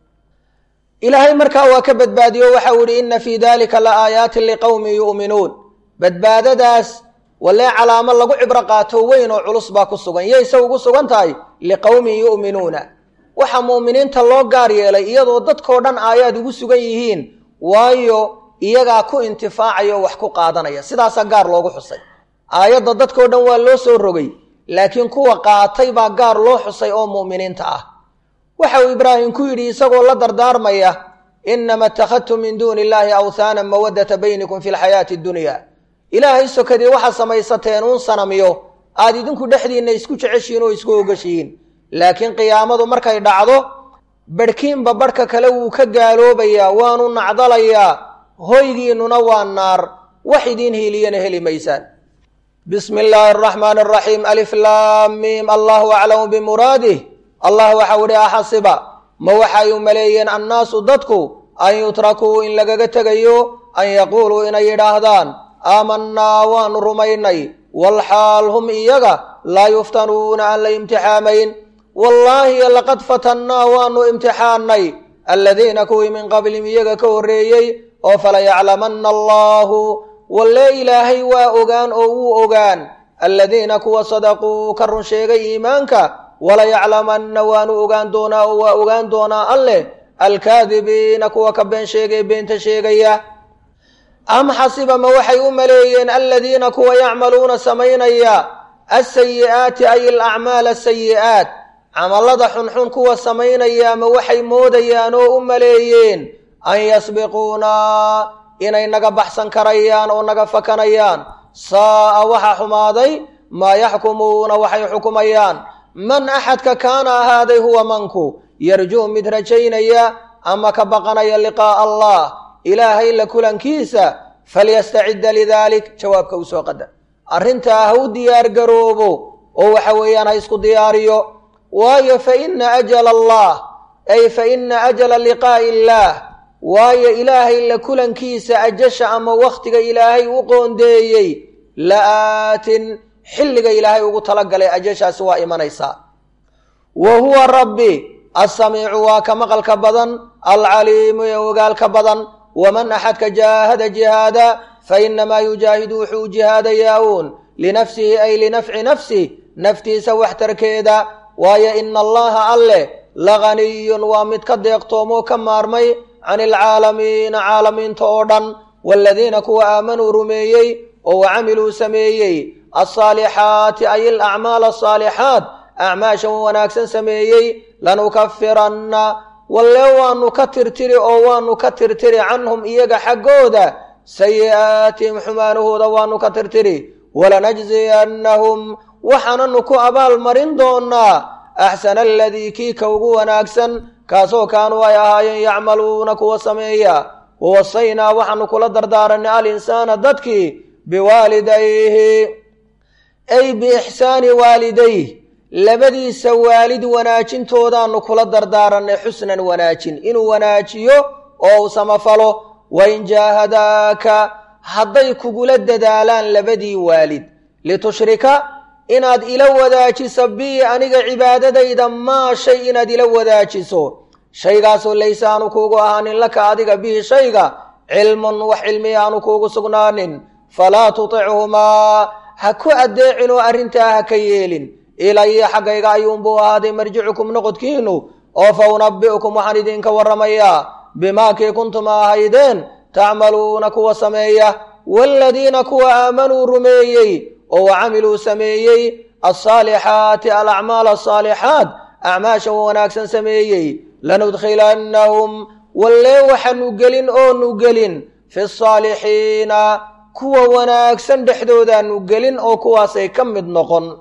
ilaahay markaa waa ka badbaadiyo waxau ihi inna fii dalika la aayaatin liqowmin yu'minuun badbaadadaas walee calaamo lagu cibro qaato weyn oo culus baa ku sugan yayse ugu sugan tahay liqowmin yu'minuuna waxa mu'miniinta loo gaar yeelay iyadoo dadkoo dhan aayaad ugu sugan yihiin waayo iyagaa ku intifaacaya oo wax ku qaadanaya sidaasaa gaar loogu xusay aayadda dadkoo dhan waa loo soo rogay laakiin kuwa qaatay baa gaar loo xusay oo mu'miniinta ah waxa uu ibraahim ku yidhi isagoo la dardaarmaya inama ittakhadtum min duuni illaahi awhaanan mawaddata baynikum fi lxayaati addunya ilaahay sokadii waxaa samaysateen uun sanamiyo aad idinku dhexdiinna isku jeceshihiin oo isku ogashihiin laakiin qiyaamadu markay dhacdo badhkiinba badhka kale wuu ka gaaloobayaa waanu nacdalayaa hoygiinnuna waa naar wax idiin hiiliyana heli maysaan bismi illaahi araxmaani araxiim alif laam miim allahu aclamu bimuraadih allah waxau idhi axasiba ma waxay u maleeyeen annaasu dadku an yutrakuu in lagaga tegayo an yaquuluu inay yidhaahdaan aamanaa waanu rumaynay walxaal hum iyaga laa yuftanuuna aan la imtixaamayn wallaahi laqad fatannaa waanu imtixaannay aladiina kuwii min qablihim iyaga ka horreeyey oo falayaclamanna allaahu wallee ilaahay waa ogaan oo wuu ogaan aladiina kuwa sadaquu ka run sheegay iimaanka walayaclamanna waanu ogaan doonaa oo waa ogaan doonaa alleh alkaadibiina kuwa ka been sheegay beenta sheegaya am xasiba ma waxay u maleeyeen aladiina kuwa yacmaluuna samaynaya asayi'aati ay alacmaal asayi'aat camallada xunxun kuwa samaynaya ma waxay moodayaan oo u maleeyeen an yasbiquunaa inay naga baxsan karayaan oo naga fakanayaan saa'a waxa xumaaday maa yaxkumuuna waxay xukumayaan man axadka kaana ahaaday huwa manku yarjuu mid rajaynaya ama ka baqanaya liqaa'a allah ilaahay la kulankiisa falyastacidda lidaalik jawaabka u soo qadar arrintaa ha u diyaar garoobo oo waxa weeyaan ha isku diyaariyo waayo fa ina ajala allah ay fa ina ajala liqaa'i illaah waayo ilaahay la kulankiisa ajasha ama wakhtiga ilaahay u qoondeeyey la'aatin xilliga ilaahay ugu talagalay ajashaasi waa imanaysaa wa huwa rabbi assamiicu waa ka maqalka badan alcaliimu ee ogaalka badan waman axadka jaahada jihaada fa inamaa yujaahidu wuxuu jihaadayaa uun linafsihi ay linafci nafsih naftiisa waxtarkeeda waayo ina allaha alleh laganiyun waa mid ka deeqtoomoo ka maarmay can ilcaalamiina caalamiinta oo dhan waaladiina kuwa aamanuu rumeeyey oo wacamiluu sameeyey alsaalixaati ay alacmaal asaalixaat acmaashan wanaagsan sameeyey lanukafiranna walle waanu ka tirtiri oo waanu ka tirtiri canhum iyaga xaggooda sayi'aatihim xumaanahooda waanu ka tirtiri walanajziyannahum waxaananu ku abaal marin doonaa axsana aladii kii ka ugu wanaagsan kaasoo kaanuu ay ahaayeen yacmaluuna kuwa sameeya wawasaynaa waxaanu kula dardaaranay alinsaana dadkii biwaalidayhi ay biixsaani waalidayh labadiisa waalid wanaajintoodaanu kula dardaaranay xusnan wanaajin inuu wanaajiyo oo u samafalo wain jaahadaaka hadday kugula dadaalaan labadii waalid litushrika inaad ila wadaajiso bii aniga cibaadadayda maa shay inaad ila wadaajiso shaygaasoo layse aanu kuugu ahaanin laka adiga bihi shayga cilmun wax cilmiya aanu kuugu sugnaanin falaa tutichumaa ha ku addeecinoo arrintaa ha ka yeelin ilaya xaggayga ayuunbuu ahaaday marjicukum noqodkiinu oo fa unabbi'ukum waxaan idinka warramayaa bimaa kii kuntum ahaydeen tacmaluuna kuwa sameeya waaladiina kuwa aamanuu rumeeyey oo wacamiluu sameeyey alsaalixaati alacmaal asaalixaat acmaasha wanaagsan sameeyey lanudkhilannahum wallee waxaanu gelin oonu gelin fi saalixiina kuwa wanaagsan dhexdoodaanu gelin oo kuwaasay ka mid noqon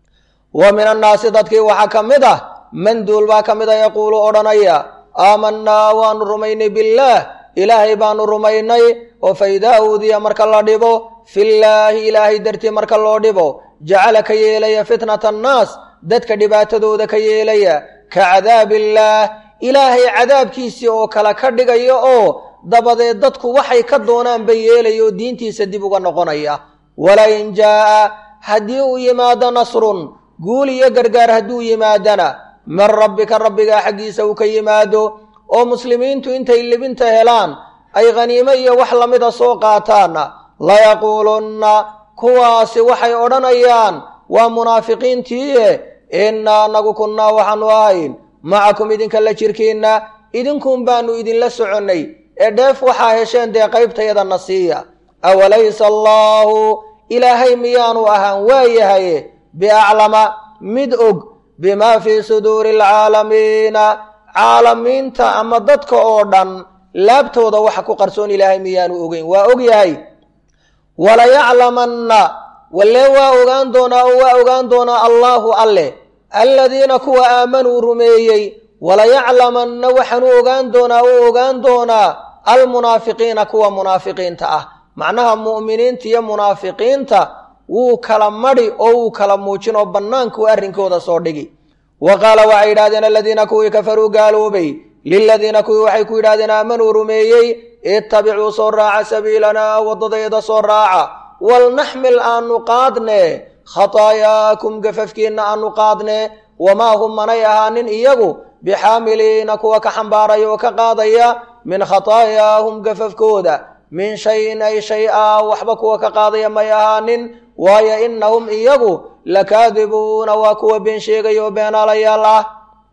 wa min annaasi dadkii waxaa ka mid ah manduul baa ka mid a yaquulu odhanaya aamanaa waanu rumaynay billaah ilaahay baanu rumaynay oo fa idaa uudiya marka la dhibo fillaahi ilaahay dartii marka loo dhibo jacala ka yeelaya fitnata annaas dadka dhibaatadooda ka yeelaya ka cadaabillaah ilaahay cadaabkiisii oo kale ka dhigaya oo dabadeed dadku waxay ka doonaanba yeelaya oo diintiisa dib uga noqonaya walain jaa'a haddii uu yimaado nasrun guul iyo gargaar hadduu yimaadana min rabbika rabbigaa xaggiisa uu ka yimaado oo muslimiintu intay libinta helaan ay khaniimo iyo wax lamida soo qaataanna layaquulunna kuwaasi waxay odhanayaan waa munaafiqiintiie innaa anagu kunnaa waxaanu ahayn macakum idinka la jirkiinna idinkuun baanu idinla soconnay ee dheef waxaa hesheen dee qaybtayadana siiya awalaysa allaahu ilaahay miyaanu ahaan waayahaye biaclama mid og bimaa fii suduuri alcaalamiina caalamiinta ama dadka oo dhan laabtooda waxa ku qarsoon ilaahay miyaanu ogeyn waa og yahay walayaclamanna wallee waa ogaan doonaa oo waa ogaan doonaa allaahu alleh aladiina kuwa aamanuu rumeeyey walayaclamanna waxaanu ogaan doonaa oo ogaan doonaa almunaafiqiina kuwa munaafiqiinta ah macnaha mu'miniinta iyo munaafiqiinta wuu kala madhi oo wuu kala muujin oo bannaankuu arrinkooda soo dhigi wa qaala waxay yidhahdeen aladiina kuwii kafaruu gaaloobay liladiina kuwii waxay ku yidhahdeen aamanuu rumeeyey ittabicuu soo raaca sabiilanaa waddadayda soo raaca walnaxmil aanu qaadne khataayaakum gafafkiinna aanu qaadne wamaa hum manay ahaanin iyagu bixaamiliina kuwa ka xambaaraya oo ka qaadaya min khataayaahum gafafkooda min shayin ay shay a waxba kuwa ka qaadaya may ahaanin waayo innahum iyagu lakaadibuuna waa kuwa been sheegaya oo beenaalayaal ah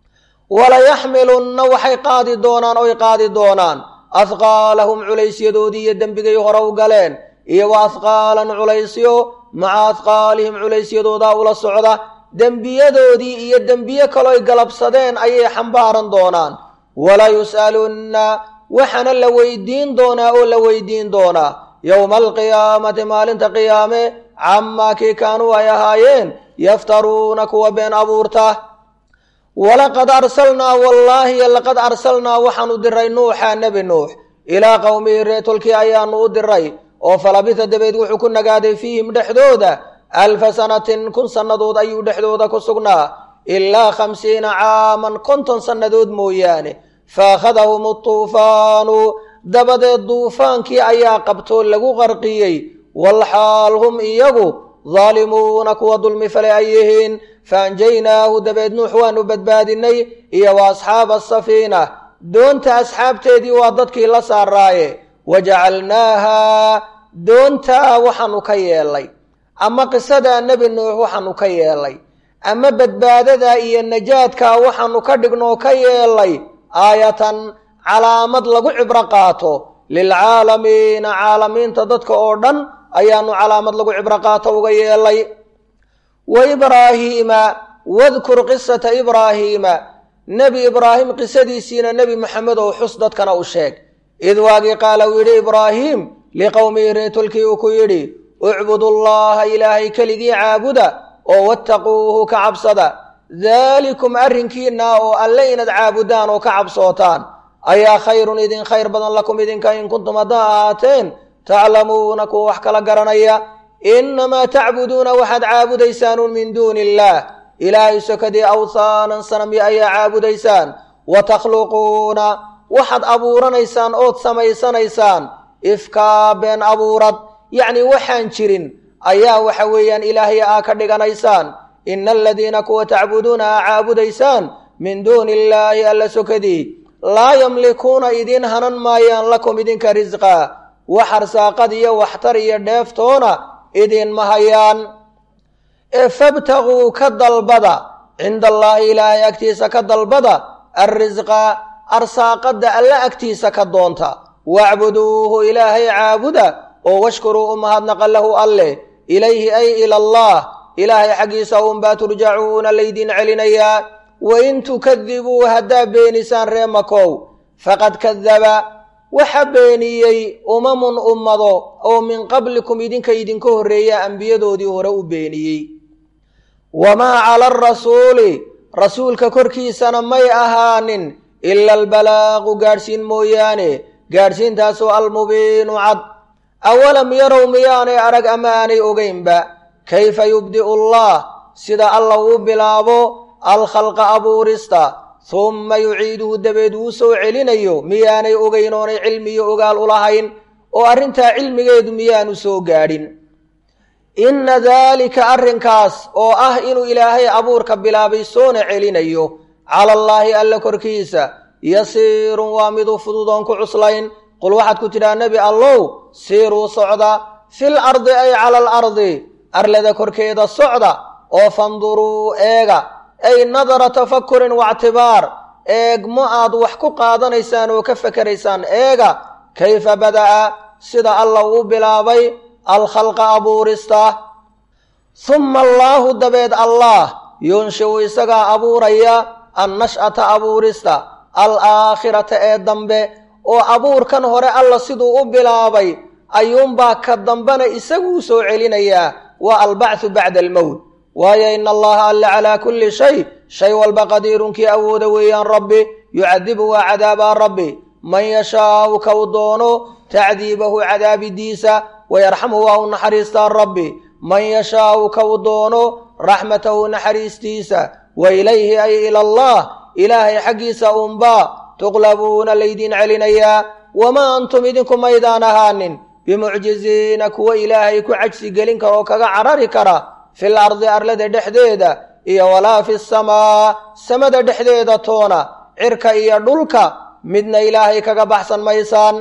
walayaxmilunna waxay qaadi doonaan oy qaadi doonaan ahqaalahum culaysyadoodii iyo dembigay hore u galeen iyo wa ahqaalan culaysyo maca ahqaalihim culeysyadoodaa ula socda dembiyadoodii iyo dembiye kaloy galabsadeen ayay xambaaran doonaan wala yus'alunna waxaana la weydiin doonaa oo la weydiin doonaa yowma alqiyaamati maalinta qiyaame camaa kii kaanuu ay ahaayeen yaftaruuna kuwa been abuurta walaqad arsalnaa wallaahi laqad arsalnaa waxaanu diray nuuxa nebi nuux ilaa qowmihi reetolkii ayaanu u diray oo falabita dabeed wuxuu ku nagaaday fiihim dhexdooda alfa sanatin kun sannadood ayuu dhexdooda ku sugnaa ilaa khamsiina caaman konton sannadood mooyaane faakhadahum atuufaanu dabadeed duufaankii ayaa qabtoo lagu qarqiyey walxaal hum iyagu daalimuuna kuwa dulmi fale ay yihiin faanjaynaahu dabeed nuux waanu badbaadinay iyo wa asxaaba asafiina doonta asxaabteedii waa dadkii la saaraaye wajacalnaaha doontaa waxaanu ka yeelay ama qisadaa nebi nuux waxaanu ka yeelay ama badbaadadaa iyo najaadkaa waxaanu ka dhignoo ka yeelay aayatan calaamad lagu cibro qaato lilcaalamiina caalamiinta dadka oo dhan ayaanu calaamad lagu cibro qaato uga yeelay wa ibraahiima wadkur qisata ibraahiima nebi ibraahim qisadiisiina nebi maxamed oo xus dadkana u sheeg id waagii qaala uu yidhi ibraahiim liqowmihi reetolkii uu ku yidhi ucbudullaha ilaahay keligii caabuda oo wattaquuhu ka cabsada daalikum arrinkiinna oo alle inaad caabudaan oo ka cabsootaan ayaa khayrun idin khayr badan lakum idinka in kuntum haddaa ahaateen taclamuuna kuwa wax kala garanaya innamaa tacbuduuna waxaad caabudaysaanun min duuni illaah ilaahay sokadii awhaanan sanamyo ayaa caabudaysaan wa takhluquuna waxaad abuuranaysaan ood samaysanaysaan ifkaa been abuurad yacni waxaan jirin ayaa waxa weeyaan ilaahay aa ka dhiganaysaan ina aladiina kuwa tacbuduuna aa caabudaysaan min duuni illaahi alla sokadii laa yamlikuuna idiin hanan maayaan lakum idinka risqaa wax arsaaqad iyo waxtar iyo dheeftoona idinma hayaan ee fabtaguu ka dalbada cinda allaahi ilaahay agtiisa ka dalbada alrisqa arsaaqadda alla agtiisa ka doonta wacbuduuhu ilaahay caabuda oo washkuruu u mahadnaqa lahu alleh ilayhi ay ila allah ilaahay xaggiisa unbaa turjacuuna laydin celinayaa wain tukadibuu haddaa beenisaan ree makow faqad kadaba waxa beeniyey umamun ummado oo min qablikum idinka idinka horreeya ambiyadoodii hore u beeniyey wamaa cala arasuuli rasuulka korkiisana may ahaanin ila albalaaqu gaadhsiin mooyaane gaadhsiintaasoo almubiinu cad awalam yarow miyaanay arag ama aanay ogeynba kayfa yubdi'u allah sida alla uu bilaabo alkhalqa abuurista humma yuciiduhu dabeed uu soo celinayo miyaanay ogeyn oonay cilmiyo ogaal u lahayn oo arrintaa cilmigeedu miyaanu soo gaadhin inna daalika arrinkaas oo ah inuu ilaahay abuurka bilaabay soona celinayo cala allaahi alla korkiisa yasiirun waa miduu fududoon ku cuslayn qul waxaad ku tidhaha nebi allow siiruu socda fil ardi ay cala alardi arlada korkeeda socda oo fanduruu eega ay nadara tafakurin waictibaar eegmo aad wax ku qaadanaysaan oo ka fakeraysaan eega kayfa bada'a sida alla uu bilaabay alkhalqa abuurista humma allaahu dabeed allaah yunshiu isagaa abuuraya annash'ata abuurista alaakhirata ee dambe oo abuurkan hore alla siduu u bilaabay ayuunbaa ka dambena isaguu soo celinayaa waa albacthu bacda almowt waayo ina allaha alla calaa kulli shay shay walba qadiirunkii awooda weeyaan rabbi yucadibu waa cadaabaa rabbi man yashaau kau doono tacdiibahu cadaabidiisa wayarxamu waa u naxariistaa rabbi man yashaau kau doono raxmatahu naxariistiisa wa ilayhi ay ila allah ilaahay xaggiisa unbaa tuqlabuuna laydin celinayaa wamaa antum idinku maydaan ahaanin bimucjiziina kuwa ilaahay ku cajsi gelin kara oo kaga carari kara fil ardi arlada dhexdeeda iyo walaa fi samaa samada dhexdeeda toona cirka iyo dhulka midna ilaahay kaga baxsan maysaan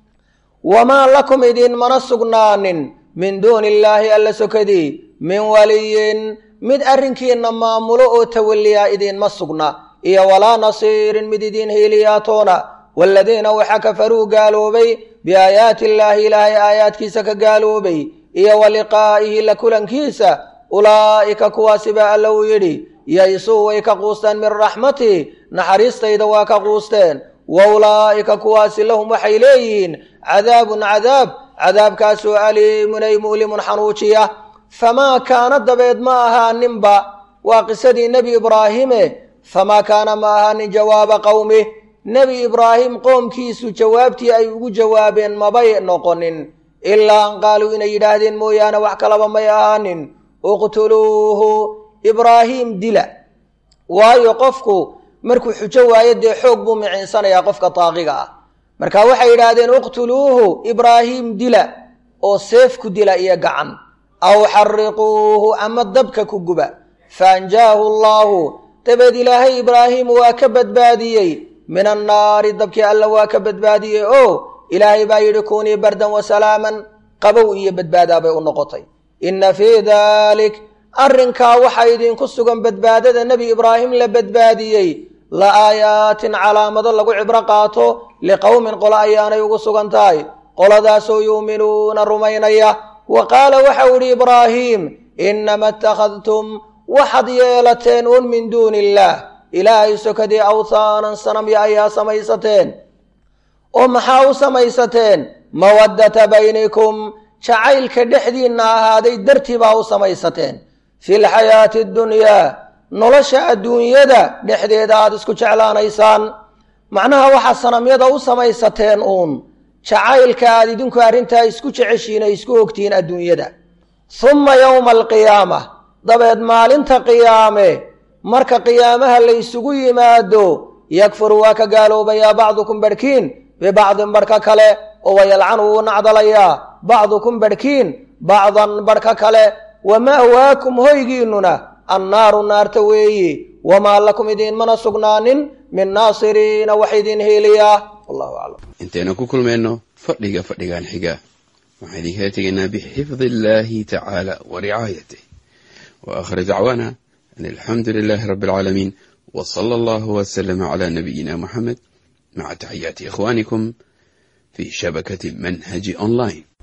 wamaa lakum idin mana sugnaanin min duuni illaahi alla sokadii min waliyin mid arrinkiinna maamulo oo tawalliyaa idinma sugna iyo walaa nasiirin mid idiin hiiliyaatoona waaladiina waxa kafaruu gaaloobay biaayaati illaahi ilaahay aayaadkiisa ka gaaloobay iyo wa liqaa'ihi la kulankiisa ulaa'ika kuwaasi baa alla uu yidhi yaysuu way ka quusteen min raxmatii naxariistayda waa ka quusteen wa ulaa'ika kuwaasi lahum waxay leeyihiin cadaabun cadaab cadaabkaasoo aliimun ay mu'limun xanuujiya famaa kaana dabeed ma ahaaninba waa qisadii nebi ibraahime famaa kaana ma ahaanin jawaaba qowmih nebi ibraahim qoomkiisu jawaabtii ay ugu jawaabeen mabay noqonin ilaa an qaaluu inay yidhaahdeen mooyaane wax kalaba may ahaanin uqtuluuhu ibraahiim dila waayo qofku markuu xujo waayo dee xoog buu micinsanayaa qofka taaqiga ah marka waxay yidhaahdeen uqtuluuhu ibraahiim dila oo seef ku dila iyo gacan aw xariquuhu ama dabka ku guba faanjaahu allaahu dabeed ilaahay ibraahiim waa ka badbaadiyey min annaari dabkii alla waa ka badbaadiyey oo ilaahay baa yidhi kunii bardan wasalaaman qabow iyo badbaadaa bay u noqotay inna fii daalik arrinkaa waxaa idinku sugan badbaadada nebi ibraahim la badbaadiyey la aayaatin calaamado lagu cibro qaato liqowmin qolo ayaanay ugu sugan tahay qoladaasoo yuuminuuna rumaynaya wa qaala waxau idhi ibraahiim innama ittakhadtum waxaad yeelateen un min duuni illaah ilaahay sokadii awthaanan sanamya ayaa samaysateen oo maxaa u samaysateen mawaddata baynikum jacaylka dhexdiinna ahaaday dartii baa u samaysateen fi lxayaati addunyaa nolosha adduunyada dhexdeeda aada isku jeclaanaysaan macnaha waxaa sanamyada u samaysateen uun jacaylka aad idinku arrintaa isku jeceshiin ay isku ogtihiin adduunyada humma yowma alqiyaama dabeed maalinta qiyaame marka qiyaamaha la ysugu yimaado yakfuru waa ka gaaloobayaa bacdukum barhkiin bibacdin barhka kale oo wayalcanu wuu nacdalayaa bacdukum barhkiin bacdan barhka kale wa ma'waakum hoygiinnuna annaaru naarta weeyi wamaa lakum idiinmana sugnaanin min naasiriina wax idin heeliyaa wallahu aclam
intaynu ku kulmayno fadhiga fadhigan xiga waxaan idinkala tegaynaa bixifdi illaahi tacaala wa ricaayatih wa aakhir dacwaana an alxamdu lilaahi rabbi alcaalamiin wa sala allahu wasalama calaa nabiyina muxamed maca taxiyaati ikhwaanikum fi shabakati manhaji online